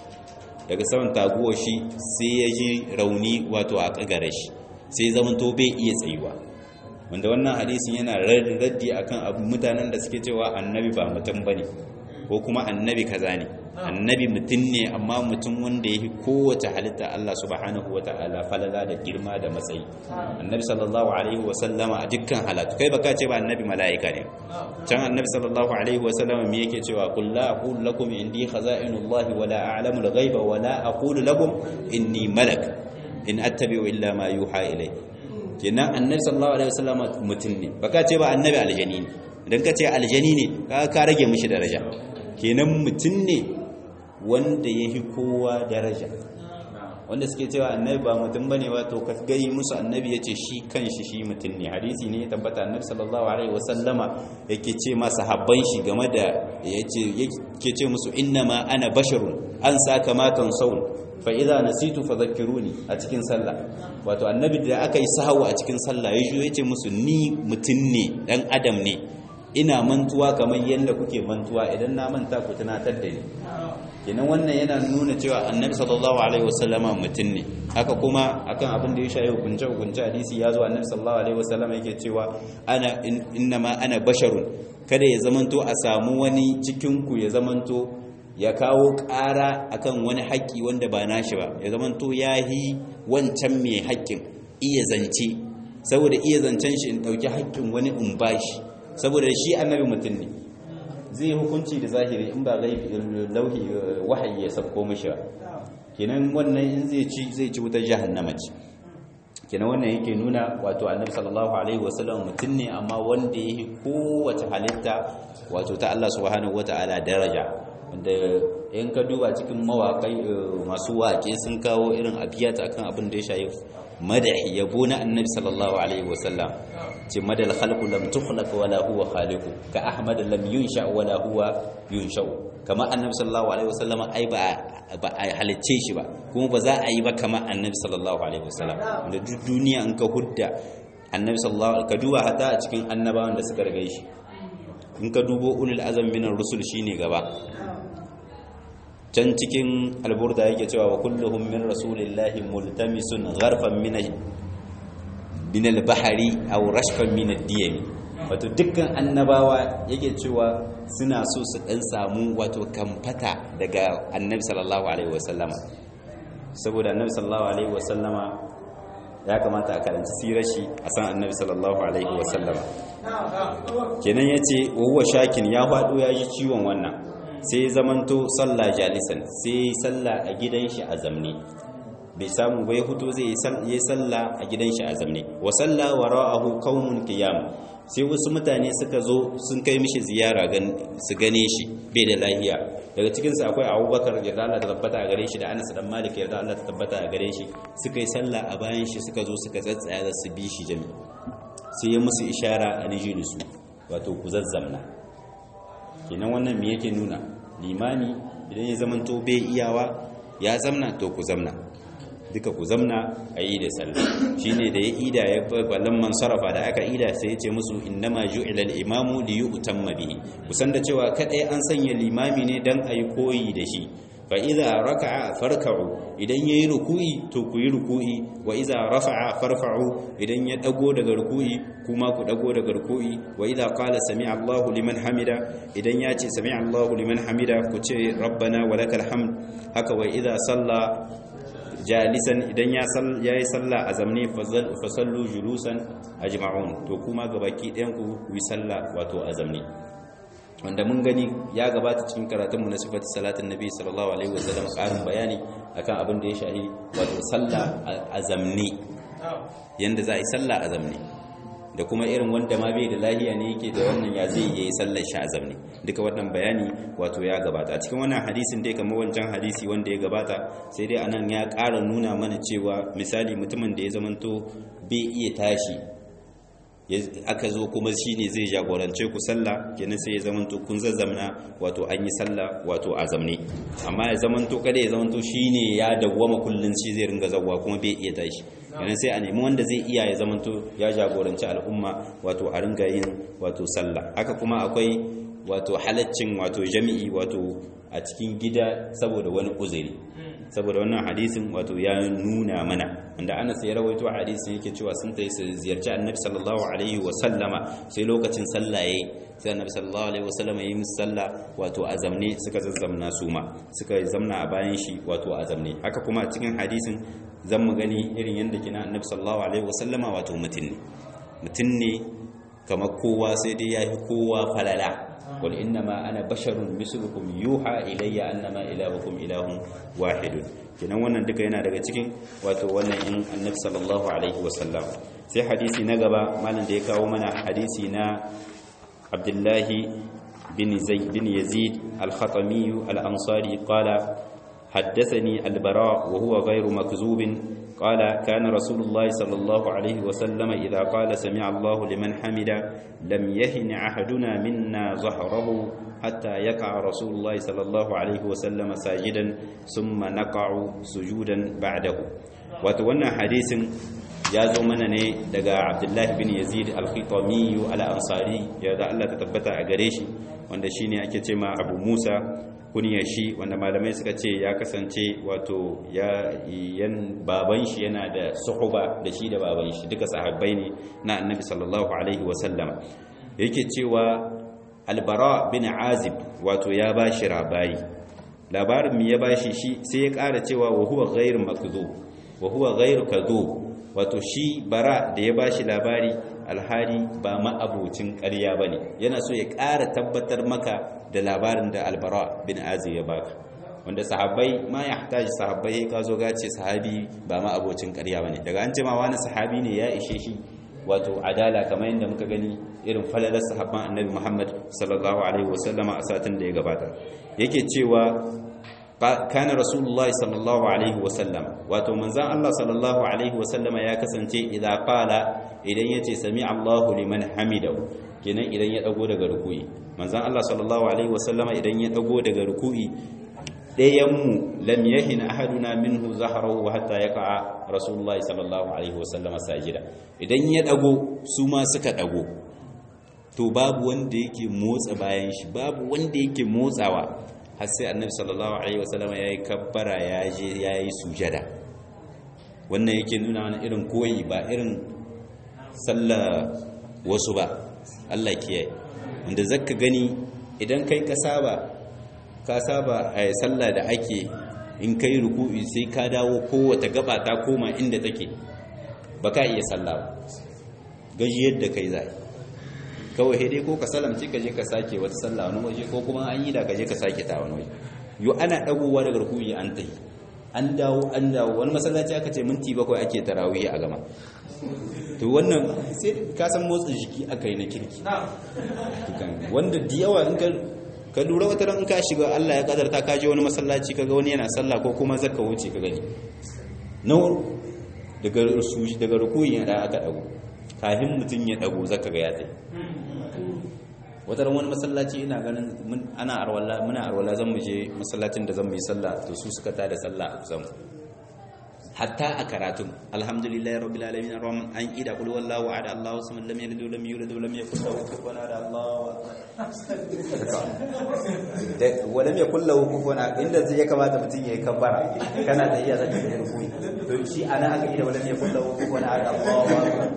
daga saman taguwa shi sai ya ji rauni wato a kagare shi sai zaman to bai iya tsayuwa wanda wannan hadisin yana raddi akan abu mutanen da suke cewa annabi ba mutum bane ko kuma annabi kaza ne annabi mutum ne amma mutum wanda yake kowace halitta Allah subhanahu wataala falala da girma da matsayi annabi sallallahu alaihi wa sallama a dukkan halatu kai baka ce ba annabi mala'ika ne can annabi sallallahu alaihi wa sallama me yake cewa qul la aqulu lakum indi khaza'inullahi wa la a'lamu al-ghaiba wa la aqulu lakum inni malak in attabi'u illa ma yuha ilayya kenan annabi sallallahu alaihi wasallam mutum ne baka ce ba annabi aljani ne idan ka ce aljani ne ka ka rage mishi daraja kenan mutum ne wanda yahi kowa daraja wanda suke cewa annabi ba mutum bane ba to ka gai musu annabi yace shi kanshi shi mutum ne hadisi ne ya tabbata annabi sallallahu alaihi wasallama yake ce ma sahabban shi game da yace yake ce musu innama ana basharun an saka matan saul fa idza nasitu fadhakkiruni a cikin sallah wato annabi da aka yi sahawu a cikin sallah ya ya ce musu ni mutum ne dan adam ne ina mantuwa kamar yadda kuke mantuwa idan na manta ku tunatar da ni kenan wannan yana nuna cewa annabi sallallahu alaihi wasallama mutum ne haka kuma akan abin da ya shayi hukunce hukunce hadisi ya zo annabi sallallahu alaihi wasallama yake cewa ana innama ana basharun kada ya zamanto a samu wani cikin ku ya zamanto ya kawo ƙara akan wani haƙƙi wanda ba nashi ba ya zamanto ya yi wancan mai haƙƙin iya zance saboda iya zancen shi in ɗauki haƙƙin wani in bashi saboda shi annabi mutum ne zai hukunci da zahiri in ba lauhi wahayi ya sabko mishi ba kenan wannan in zai ci zai ci wutar jahannama ce kenan wannan yake nuna wato annabi sallallahu alaihi wasallam mutum ne amma wanda yake kowace halitta wato ta Allah subhanahu wataala daraja wanda in ka duba cikin mawaƙai masu waƙe sun kawo irin abiyata akan abin da ya shayi madahi yabo na annabi sallallahu alaihi wasallam ce madal khalqu lam tukhlaq wala huwa khaliqu ka ahmad lam yunsha wala huwa yunsha kama annabi sallallahu alaihi wasallam ai ba ba a halicce shi ba kuma ba za a yi ba kama annabi sallallahu alaihi wasallam da duk duniya in ka hudda annabi sallallahu alaihi ka duba hatta a cikin annabawan da suka rage shi in ka dubo ulul azam minar rusul shine gaba can cikin alburda yake cewa wa kulluhum min rasulillahi multamisun gharfan min min al-bahri aw rashfan min ad-diyam wato dukkan annabawa yake cewa suna so su dan samu wato kamfata daga annabi sallallahu alaihi wasallama saboda annabi sallallahu alaihi wasallama ya kamata a karanci sirar shi a san annabi sallallahu alaihi wasallama kenan yace wa huwa shakin ya fado ya ji ciwon wannan sai zamanto sallah jalisan sai sallah a gidan shi a zamne bai samu bai hutu zai yi sallah a gidan shi a zamne wa sallah wara'ahu qaumun qiyam sai wasu mutane suka zo sun kai mishi ziyara su gane shi bai da lahiya daga cikin su akwai Abubakar yarda Allah ta tabbata a gare shi da Anas dan Malik yarda Allah ta tabbata a gare shi suka yi sallah a bayan shi suka zo suka tsatsaya da su bi shi jami sai ya musu ishara a nijinisu wato ku zazzamna kenan wannan me yake nuna limani idan ya zamanto bai iyawa ya zamna to ku zamna duka ku zamna a yi da sallah shine da ya ida ya ballan man sarrafa da aka ida sai ya ce musu innama ju'ila al-imamu li yu'tamma bihi kusan da cewa kadai an sanya limami ne dan ayi koyi da shi fa idza raka'a farka'u idan yayi ruku'i to ku yi ruku'i wa idza rafa'a farfa'u idan ya dago daga ruku'i kuma ku dago daga ruku'i wa idza qala sami'a Allahu liman hamida idan ya ce sami'a Allahu liman hamida ku ce rabbana walakal hamd haka wa idza salla jalisan idan ya yi sallah a zamne fasallu julusan ajma'un to kuma gabaki ɗayan ku yi sallah wato a zamne wanda mun gani ya gabata cikin karatunmu na sifati salatin nabi sallallahu alaihi wasallam ƙarin bayani akan abin da ya shahi wato sallah a zamne yanda za a yi sallah a zamne da kuma irin wanda ma bai da lahiya ne yake da wannan ya zai yi sallar shi a zamne duka wannan bayani wato ya gabata a cikin wannan hadisin dai kamar wancan hadisi wanda ya gabata sai dai anan ya ƙara nuna mana cewa misali mutumin da ya zamanto bai iya tashi aka zo kuma shi ne zai jagorance ku sallah kenan sai ya zamanto kun zazzamna wato an yi sallah wato a zamne amma ya zamanto kada ya zamanto shi ne ya dawwama kullun shi zai ringa zawwa kuma bai iya tashi kenan sai a nemi wanda zai iya ya zamanto ya jagoranci al'umma wato a ringa yin wato sallah haka kuma akwai wato halaccin wato jami'i wato a cikin gida saboda wani uzuri saboda wannan hadisin wato ya nuna mana wanda Anas ya rawaito hadisin yake cewa sun tayi su ziyarci Annabi sallallahu alaihi wa sallama sai lokacin sallah yayi sai Annabi sallallahu alaihi wa sallama yayi musu sallah wato a zamne suka zazzamna su ma suka zamna a bayan shi wato a zamne haka kuma a cikin hadisin zan mu gani irin yanda kina Annabi sallallahu alaihi wa sallama wato mutun ne mutun ne kamar kowa sai dai yayi kowa falala قل إنما أنا بشر مثلكم يوحى إلي أنما إلهكم إله واحد kenan wannan duka yana daga cikin wato wannan in annabi sallallahu alaihi wasallam sai hadisi na gaba malam da ya kawo mana hadisi na abdullahi bin zaid bin yazid al-khatami al-ansari qala حدثني البراء وهو غير مكذوب قال كان رسول الله صلى الله عليه وسلم إذا قال سمع الله لمن حمد لم يهن أحدنا منا ظهره حتى يقع رسول الله صلى الله عليه وسلم ساجدا ثم نقع سجودا بعده وتوانا حديث ya zo mana ne daga abdullahi bin yazid al-khitami al-ansari ya da Allah ta tabbata a gare shi wanda shine ake ce ma abu musa kunyar shi wanda malamai suka ce ya kasance wato ya yan baban shi yana da suhuba da shi da baban shi duka sahabbai ne na annabi sallallahu alaihi wasallam yake cewa albara bin azib wato ya ba shi labari labarin mu ya ba shi shi sai ya ƙara cewa wa huwa ghairu makdhub wa huwa ghairu kadhub wato shi bara da ya ba shi labari alhari ba ma'abocin ƙarya ba ne yana so ya ƙara tabbatar maka da labarin da albara bin azi ya baka wanda sahabbai ma ya hataji sahabbai ka zo gace sahabi ba ma'abocin ƙarya ba ne daga an ce ma wani sahabi ne ya ishe shi wato adala kamar yadda muka gani irin falalar sahabban annabi muhammad sallallahu alaihi wasallama a satin da ya gabata yake cewa kana rasulullahi sallallahu alaihi wasallam wato manzan Allah sallallahu alaihi wasallam ya kasance idan qala idan yace sami Allahu liman hamidahu kenan idan ya dago daga ruku'i manzan Allah sallallahu alaihi wasallam idan ya dago daga ruku'i ɗayanmu lam yahin ahaduna minhu zahrahu hatta yaqa'a rasulullahi sallallahu alaihi wasallam sajida idan ya dago su ma suka dago to babu wanda yake motsa bayan shi babu wanda yake motsawa har sai annabi sallallahu alaihi wasallam yayi kabbara ya je yayi sujada wannan yake nuna wani irin koyi ba irin sallah wasu ba Allah kiyaye wanda zaka gani idan kai ka saba ka saba a sallah da ake in kai ruku'i sai ka dawo kowace gaba ta koma inda take baka iya sallah ba gaji yadda kai zai kawai dai ko ka salamci ka je ka sake wata sallah wani waje ko kuma an yi da ka je ka sake ta wani waje yo ana dagowa daga ruku'i an tayi an dawo an dawo wani masallaci aka ce minti bakwai ake tarawih a gama to wannan sai ka san motsa jiki aka yi na kirki wanda da yawa in ka lura wata ran in ka shiga Allah ya kadarta ka je wani masallaci kaga wani yana sallah ko kuma zaka wuce ka gani na daga daga rukuyin da aka dago kafin mutum ya dago zaka ga ya tsaye wata ran wani masallaci ina ganin ana arwala muna arwala zan mu je masallacin da zan mu yi sallah to su suka tada sallah a kusan hatta a karatun alhamdulillahi rabbil alamin arrahman an ida qul wallahu ahad allahu samad lam yalid wa lam yulad wa lam yakul lahu kufuwan ahad allahu da wa lam yakul lahu kufuwan ahad inda zai kamata mutun yayi kabbara kana da iya zaka da rukuni to shi ana aka ida wa lam yakul lahu kufuwan ahad allahu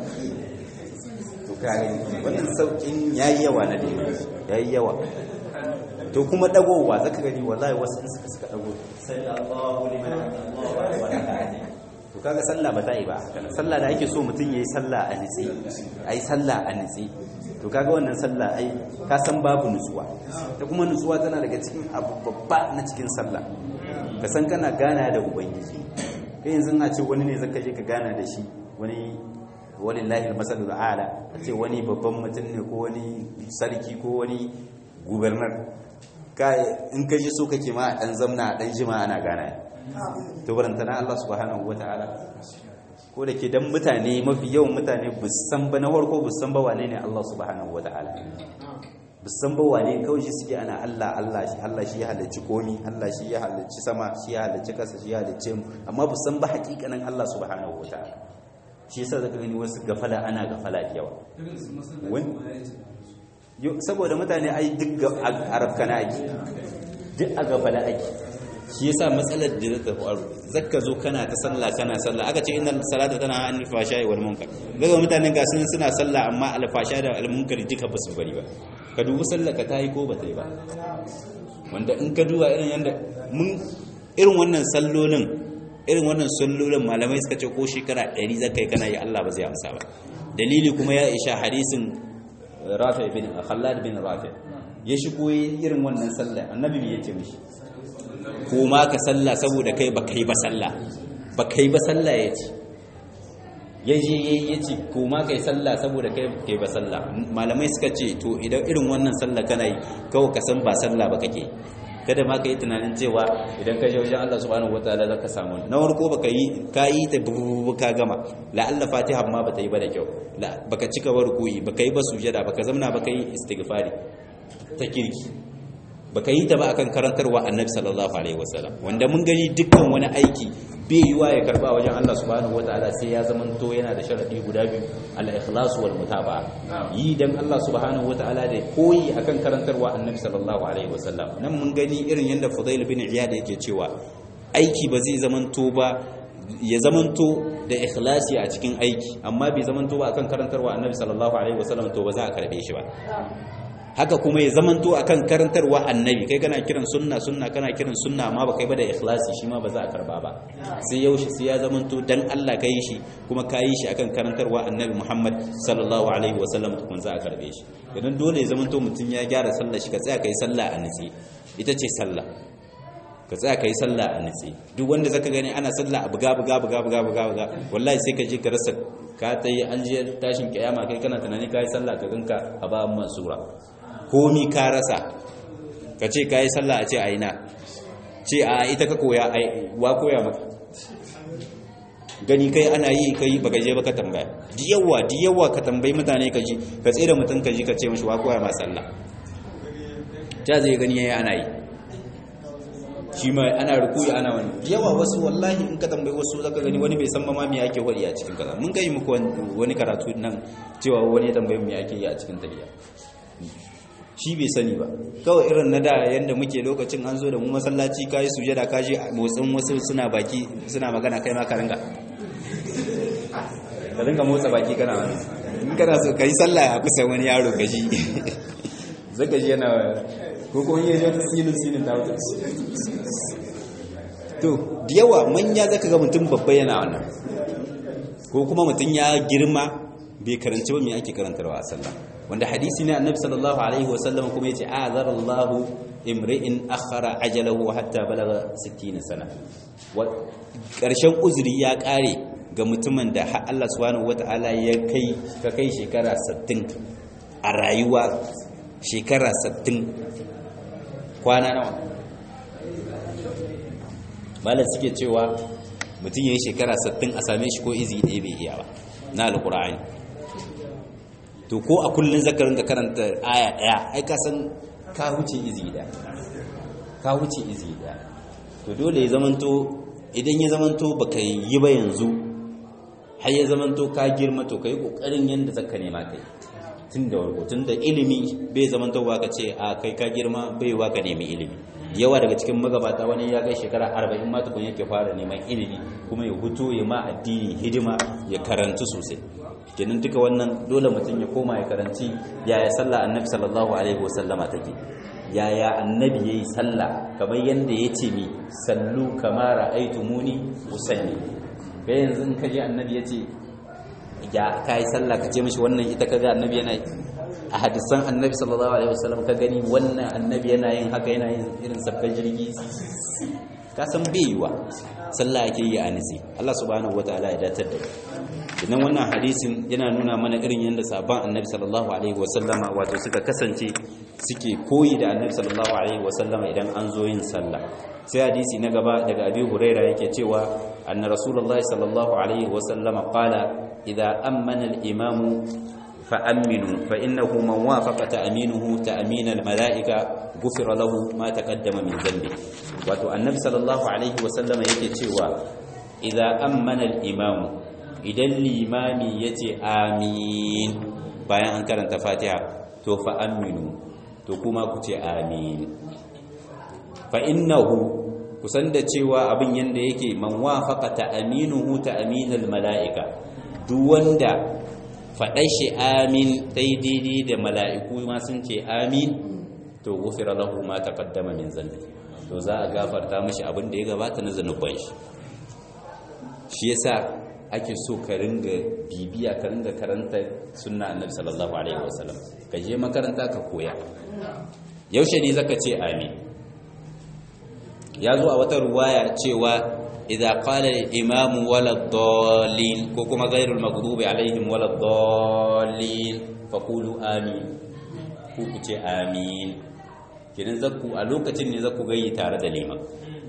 to kare wannan saukin yayi yawa na dai yayi yawa to kuma dagowa zaka gani wallahi wasu suka suka dago sai Allahu liman Allahu akbar to kaga sallah ba ta yi ba sallah da ake so mutum yayi sallah a nitsi ai sallah a nitsi to kaga wannan sallah ai ka san babu nutsuwa ta kuma nutsuwa tana daga cikin abu babba na cikin sallah ka san kana gana da ubangiji kai yanzu a ce wani ne zaka je ka gana da shi wani walillahi almasalul a'la a ce wani babban mutum ne ko wani sarki ko wani gubernar in ka ji so kake ma a ɗan zamna a ɗan jima ana gana to barantana Allah subhanahu wa ta'ala ko da ke dan mutane mafi yawan mutane busan ba na farko busan ba wane ne Allah subhanahu wa ta'ala busan ba wane kawai shi suke ana Allah Allah shi Allah shi ya halarci komi Allah shi ya halarci sama shi ya halarci kasa shi ya halarci mu amma busan ba hakikanin Allah subhanahu wa ta'ala shi yasa zaka gani wasu gafala ana gafala da yawa saboda mutane ai duk arabka na ake duk a gafala ake shi yasa matsalar da zata faru zakka zo kana ta sallah kana sallah aka ce innal salata tana anil fashai wal munkar daga mutane ga sun suna sallah amma al fasha da al munkar duka ba su bari ba ka dubi sallah ka tayi ko ba ta yi ba wanda in ka duba irin yanda mun irin wannan sallolin irin wannan sallolin malamai suka ce ko shekara 100 zakai kana yi Allah ba zai amsa ba dalili kuma ya isha hadisin rafi bin khallad bin rafi ya shigo irin wannan sallah annabi ya ce mishi ko ma ka sallah saboda kai ba kai ba sallah ba kai ba sallah ya ce ya je ya ce ko ma kai sallah saboda kai kai ba sallah malamai suka ce to idan irin wannan sallah kana yi kawai ka san ba sallah ba kake kada ma ka yi tunanin cewa idan ka je wajen Allah subhanahu wataala zaka samu na farko baka yi ka yi ta bubu ka gama la Allah Fatiha ma bata yi ba da kyau la baka cika ba rukuyi baka yi ba sujada baka zamna baka yi istighfari ta kirki baka yi ta ba akan karantarwa Annabi sallallahu alaihi wasallam wanda mun gani dukkan wani aiki bai yiwa ya karba wajen Allah subhanahu wataala sai ya zamanto yana da sharadi guda biyu al-ikhlas wal mutaba'a yi dan Allah subhanahu wataala da koyi akan karantarwa Annabi sallallahu alaihi wasallam nan mun gani irin yanda Fudail bin Iyad yake cewa aiki ba zai zamanto ba ya zamanto da ikhlasi a cikin aiki amma bai zamanto ba akan karantarwa Annabi sallallahu alaihi wasallam to ba za a karbe shi ba haka kuma ya zamanto akan karantarwa annabi kai kana kiran sunna sunna kana kiran sunna amma ba kai ba da ikhlasi shi ma ba za a karba ba sai yaushe sai ya zamanto dan Allah kai shi kuma ka yi shi akan karantarwa annabi Muhammad sallallahu alaihi wasallam tukun za a karbe shi idan dole ya zamanto mutum ya gyara sallah shi ka tsaya kai sallah a nitsi ita ce sallah ka tsaya kai sallah a nitsi duk wanda zaka gani ana sallah a buga buga buga buga buga buga wallahi sai ka je ka rasa ka tayi an je tashin kiyama kai kana tunani kai sallah ka ganka a ba mansura komi ka rasa ka ce ka yi sallah a ce a ina ce a ita ka koya wa koya maka gani kai ana yi kai baka je baka tambaya diyawa diyawa ka tambayi mutane ka ji ka tsere mutum ka ji ka ce mashi wa koya ma sallah ta zai gani yayi ana yi shi ma ana rukuyi ana wani yawa wasu wallahi in ka tambayi wasu zaka gani wani bai san ma me ake wadi a cikin kaza mun kai muku wani karatu nan cewa wani ya tambaye me ake yi a cikin tafiya shi bai sani ba kawai irin na da yanda muke lokacin an zo da mu masallaci kai sujada ka je motsin wasu suna baki suna magana kai ma ka ringa ka ringa motsa baki kana wani in kana so kai sallah a kusa wani yaro gaji zaka ji yana ko kuma yi wata sinin sinin ta wuce to da yawa manya zaka ga mutum babba yana wannan ko kuma mutum ya girma bai karanci ba me ake karantarwa a sallah wanda hadisi ne annabi sallallahu alaihi wasallam kuma yace azarallahu imri'in akhara ajalahu hatta balaga 60 sana wa karshen uzuri ya kare ga mutumin da har Allah subhanahu wataala ya kai ka kai shekara 60 a rayuwa shekara 60 kwana nawa malar suke cewa mutum ya yi shekara 60 a same shi ko izi ɗaya bai iya ba na alƙura'ani to ko a kullum zakarin ka karanta aya ɗaya ai ka san ka huce izi ɗaya ka huce izi ɗaya to dole ya zamanto idan ya zamanto ba ka yi ba yanzu har ya zamanto ka girma to ka yi ƙoƙarin yadda zaka nema ka yi tun da warko tun da ilimi bai zamanto ba ka ce a kai ka girma bai wa ka nemi ilimi yawa daga cikin magabata wani ya kai shekara arba'in ma tukun yake fara neman ilimi kuma ya hutu ya ma addini hidima ya karantu sosai kenan duka wannan dole mutum ya koma ya karanci yaya sallah annabi sallallahu alaihi wasallama take yaya annabi yayi sallah kamar yanda yace mi sallu kama ra'aytumuni usalli kai yanzu in kaje annabi yace ya kai sallah ka ce mishi wannan ita kaga annabi yana a hadisan annabi sallallahu alaihi wasallam ka gani wannan annabi yana yin haka yana yin irin sabbin jirgi ka san bai yiwa sallah ake yi a nisi Allah subhanahu wataala ya datar da idan wannan hadisin yana nuna mana irin yadda sabon annabi sallallahu alaihi wasallama wato suka kasance suke koyi da annabi sallallahu alaihi wasallama idan an zo yin sallah sai hadisi na gaba daga abi huraira yake cewa anna rasulullahi sallallahu alaihi wasallama qala idza ammana al-imamu فأمنوا فإنه من وافق تأمينه تأمين الملائكة غفر له ما تقدم من ذنبه wato annabi sallallahu alaihi wasallama yake cewa idza ammana al-imam idan limami yace amin bayan an karanta fatiha to fa aminu to kuma ku ce amin fa innahu kusan da cewa abin yanda yake man wafaqa ta'minuhu ta'minal mala'ika duk wanda faɗar shi amin daidai da mala'iku ma sun ce amin to gufira lahu ma taqaddama min zambi to za a gafarta mashi abin da ya gabata na zanuban shi shi yasa ake so ka ringa bibiya ka ringa karanta sunna annabi sallallahu alaihi wasallam ka je makaranta ka koya yaushe ne zaka ce amin ya zo a wata ruwaya cewa إذا قال الإمام ولا الضالين كوكما غير المغضوب عليهم ولا الضالين فقولوا آمين كوكو آمين kidan zakku a lokacin ne zakku gayi tare da liman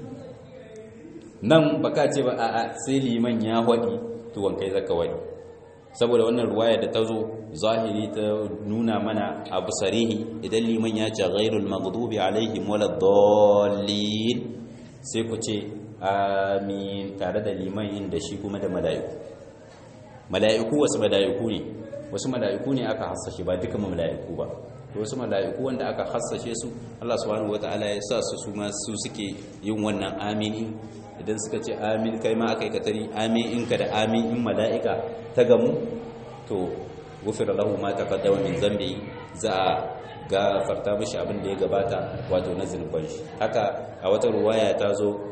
nan baka ce ba a'a sai liman ya hwadi to wankai zaka wadi saboda wannan ruwaya da ta zo zahiri ta nuna mana abu sarihi idan liman ya ce ghairul maghdubi alaihim waladdallin sai ku ce amin tare da liman inda shi kuma da mala'iku mala'iku wasu mala'iku ne wasu mala'iku ne aka hassashe ba duka mala'iku ba wasu mala'iku wanda aka hassashe su Allah subhanahu wataala ya sa su su ma su suke yin wannan amin idan suka ce amin kai ma aka yi katari amin in ka da amin in mala'ika ta gamu to gufira lahu ma taqaddama min zambi za a gafarta mishi abin da ya gabata wato na zunuban shi haka a wata ruwaya ta zo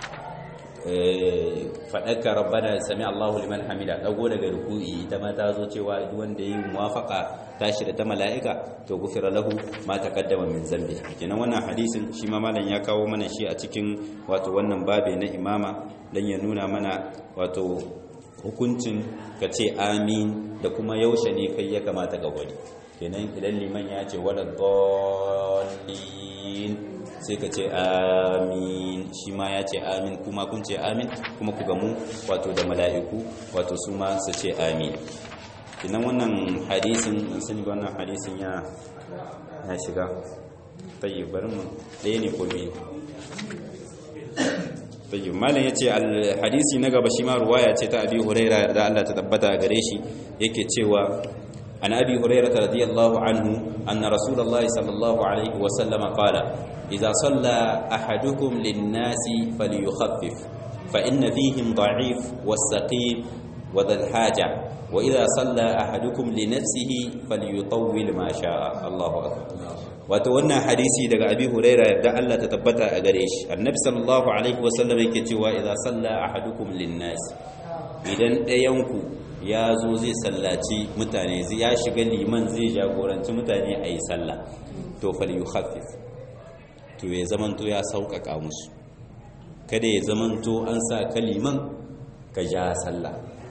faɗaka rabbana sami Allahu liman hamida dago daga ruku'i ita ma ta zo cewa duk wanda yi muwafaqa tashi da ta mala'ika to gufira lahu ma taqaddama min zambi kenan wannan hadisin shi ma malam ya kawo mana shi a cikin wato wannan babe na imama dan ya nuna mana wato hukuncin ka ce amin da kuma yaushe ne kai ya kamata ga wani kenan idan liman ya ce wala dallin sai ka ce amin shi ma ya ce amin kuma kun ce amin kuma ku gamu wato da mala'iku wato su ma su ce amin kinan wannan hadisin sun ga wannan hadisin ya ya shiga tayi bari mu ɗaya ne ko biyu tayyib malam yace al-hadisi na gaba shi ma ruwaya ce ta Abi Hurairah da Allah ta tabbata gare shi yake cewa an Abi Hurairah radiyallahu anhu anna Rasulullah sallallahu alaihi wa sallam qala idza salla ahadukum lin-nasi falyukhaffif fa inna fihim da'if was-saqim wa dhal haja wa idza salla ahadukum li nafsihi falyutawwil ma sha'a Allahu akbar wato wannan hadisi daga abi huraira da Allah ta tabbata a gare shi annabi sallallahu alaihi wasallam yake cewa idza salla ahadukum linnas idan ɗayanku ya zo zai sallaci mutane ya shiga liman zai jagoranci mutane a yi sallah to fal yukhaffif to ya zamanto ya sauƙaƙa musu kada ya zamanto an sa kaliman ka ja sallah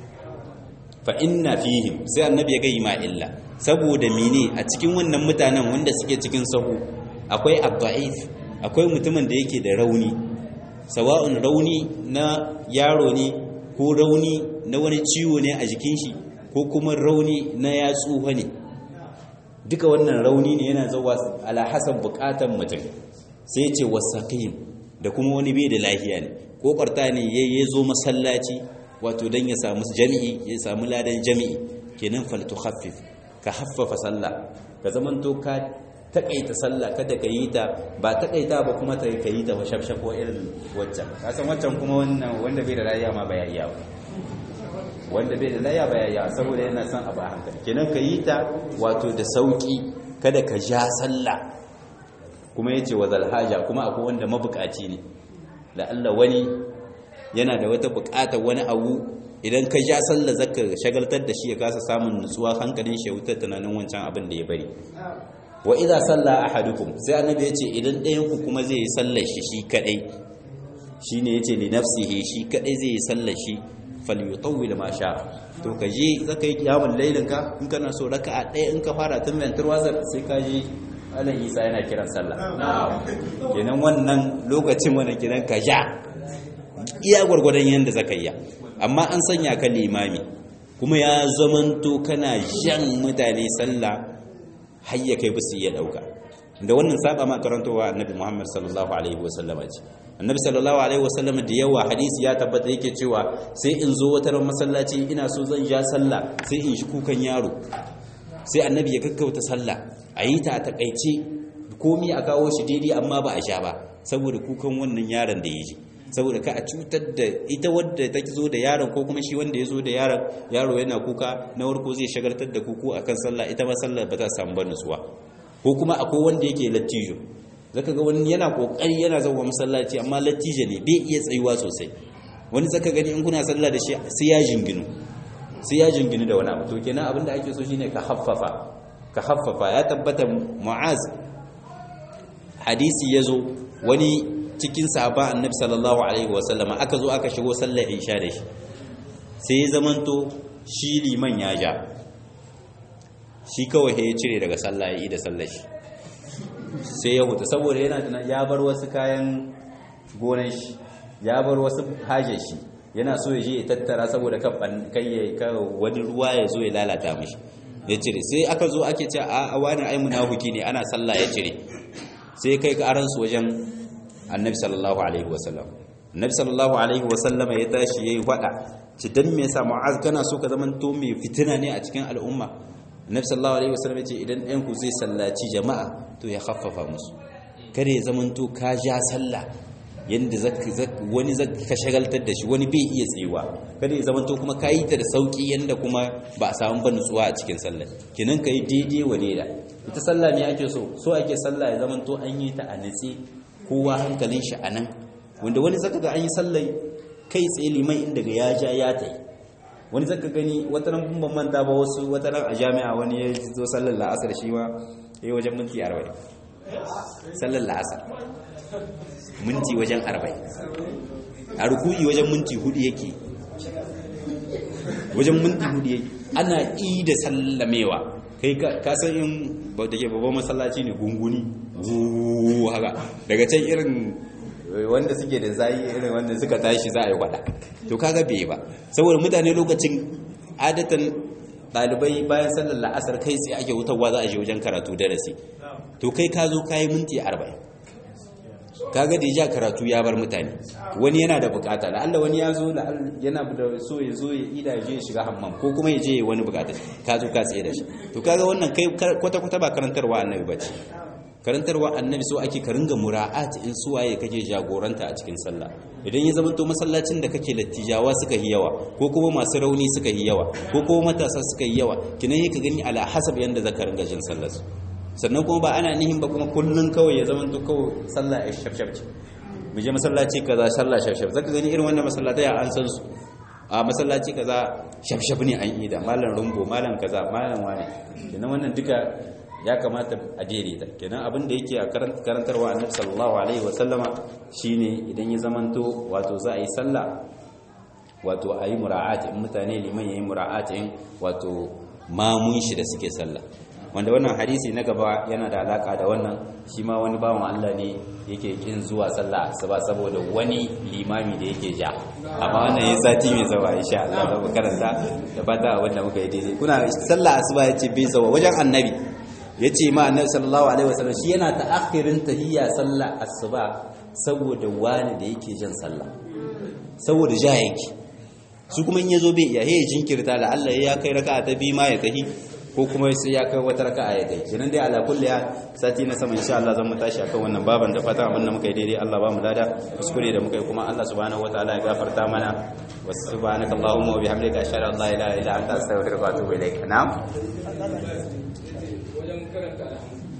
fa inna fihim sai annabi ya gayi ma illa saboda mene a cikin wannan mutanen wanda suke cikin sahu akwai abda'if akwai mutumin da yake da rauni sawa'un rauni na yaro ne ko rauni na wani ciwo ne a jikin shi ko kuma rauni na ya tsuha ne duka wannan rauni ne yana zuwa ala hasan bukatan mutum sai ce wasaqim da kuma wani bai da lafiya ne kokarta ne yayi zo masallaci wato dan ya samu jami'i ya samu ladan jami'i kenan faltukhaffif ka haffafa sallah ka zamanto ka takaita sallah kada ka yi ta ba takaita ba kuma ta ka yi ta shafshafo irin waccan ka san waccan kuma wannan wanda bai da rayuwa ma baya iya wanda bai da rayuwa baya iya saboda yana son abu a hankali kenan ka yi ta wato da sauki kada ka ja sallah kuma yace wa zalhaja kuma akwai wanda mabukaci ne da Allah wani yana da wata bukatar wani abu idan ka ja sallah zaka shagaltar da shi ya kasa samun nutsuwa hankalin shi ya wutar tunanin wancan abin da ya bari wa idza salla ahadukum sai annabi ya ce idan ɗayan ku kuma zai yi sallar shi shi kadai shine yace li nafsihi shi kadai zai yi sallar shi falyutawwil ma sha to ka je zaka yi kiyamul lailin ka in kana so raka'a ɗaya in ka fara tun mentar wazar sai ka je alan isa yana kiran sallah kenan wannan lokacin wannan kiran ka ja iya gwargwadon yanda zaka yi amma an sanya ka limami kuma ya zamanto kana jan mutane sallah har ya kai bisu iya dauka da wannan saba ma karantowa annabi Muhammad sallallahu alaihi wasallama ce annabi sallallahu alaihi wasallama da yawa hadisi ya tabbata yake cewa sai in zo wata ran masallaci ina so zan ja sallah sai in shi kukan yaro sai annabi ya gaggauta sallah a yi ta a takaice komi a kawo shi daidai amma ba a sha ba saboda kukan wannan yaron da ya ji saboda ka a cutar da ita wadda ta zo da yaron ko kuma shi wanda ya zo da yaron yaro yana kuka na warko zai shagartar da kuku akan sallah ita ma sallah ba ta samu ba nutsuwa ko kuma akwai wanda yake lattijo zaka ga wani yana kokari yana zama masallaci amma lattijo ne bai iya tsayuwa sosai wani zaka gani in kuna sallah da shi sai ya jinginu sai ya jinginu da wani abu to kenan abinda ake so shine ka haffafa ka haffafa ya tabbata mu'az hadisi yazo wani cikin sahaba annabi sallallahu alaihi wasallama aka zo aka shigo sallar isha da shi sai ya zamanto shi liman ya ja shi kawai ya cire daga sallah ya yi da sallar shi sai ya huta saboda yana tunan ya bar wasu kayan gonan shi ya bar wasu hajar shi yana so ya je ya tattara saboda kai ya wani ruwa ya zo ya lalata mashi ya cire sai aka zo ake ce a wani ai munafiki ne ana sallah ya cire sai kai karansu wajen annabi sallallahu alaihi wasallam annabi sallallahu alaihi wasallam ya tashi yayi fada ci dan me yasa mu'az kana so ka zaman to mai fitina ne a cikin al'umma annabi sallallahu alaihi wasallam ya ce idan ɗayan ku zai sallaci jama'a to ya khaffafa musu kada ya zaman to ka ja sallah yanda wani ka shagaltar da shi wani bai iya tsayuwa kada ya zaman to kuma ka yi ta da sauki yanda kuma ba a samu ba nutsuwa a cikin sallah kenan ka yi daidai wa daida ita sallah ne ake so so ake sallah ya zaman to an yi ta a nitsi kowa hankalin shi a nan wanda wani zaka ga an yi sallai kai tsaye liman inda ga ya ja ya tai wani zaka gani wata nan ban manta ba wasu wata nan a jami'a wani ya zo sallar la'asar shi ma ya yi wajen minti arba'in sallar la'asar minti wajen arba'in a ruku'i wajen minti hudu yake wajen minti hudu yake ana i da sallamewa kai ka san in da ke babban masallaci ne gunguni haka daga can irin wanda suke da zayi irin wanda suka tashi za a yi kwada to kaga bai ba saboda mutane lokacin adatan ɗalibai bayan sallar la'asar kai sai ake wutarwa za a je wajen karatu darasi to kai ka zo ka yi minti arba'in kaga da ya karatu ya bar mutane wani yana da bukata la'alla wani ya zo yana da so ya zo ya ida je ya shiga hammam ko kuma ya je wani bukata ka zo ka tsaye da shi to kaga wannan kai kwata kwata ba karantarwa annabi bace karantarwa annabi so ake ka ringa mura'at in suwaye kake jagoranta a cikin sallah idan ya zama to masallacin da kake lattijawa suka yi yawa ko kuma masu rauni suka yi yawa ko kuma matasa suka yi yawa kinan yi ka gani ala hasab yanda zaka ringa jin sallar su sannan kuma ba ana nihin ba kuma kullun kawai ya zama to kawai sallah ya shafshaf ce mu je masallaci kaza sallah shafshaf zaka gani irin wannan masallatai an san su a masallaci kaza shafshaf ne an yi da malam rumbo malam kaza malam wani kenan wannan duka ya kamata a daidaita kenan abin da yake a karantarwa annabi sallallahu alaihi wa sallama shine idan ya zamanto wato za a yi sallah wato a yi mura'ati in mutane liman ya yi mura'ati wato mamun shi da suke sallah wanda wannan hadisi na gaba yana da alaka da wannan shi ma wani bawan Allah ne yake kin zuwa sallah asuba saboda wani limami da yake ja amma wannan ya sati mai zawa insha Allah za mu karanta da fata wanda muka yi daidai kuna sallah asuba yace bai zawa wajen annabi yace ma annabi sallallahu alaihi wasallam shi yana ta'akhirin tahiyya sallah asuba saboda wani da yake jan sallah saboda ja yake su kuma in yazo bai iya he jinkirta la Allah ya kai raka'a ta bi ma ya tahi ko kuma sai ya kai wata raka'a ya kai kenan dai ala kulli ya sati na sama insha Allah zan mu tashi akan wannan baban da fata abin da muka yi daidai Allah ba mu lada kuskure da muka yi kuma Allah subhanahu wataala ya gafarta mana wa subhanaka allahumma wa bihamdika ashhadu an la ilaha illa anta astaghfiruka wa atubu ilaik na'am wajen karanta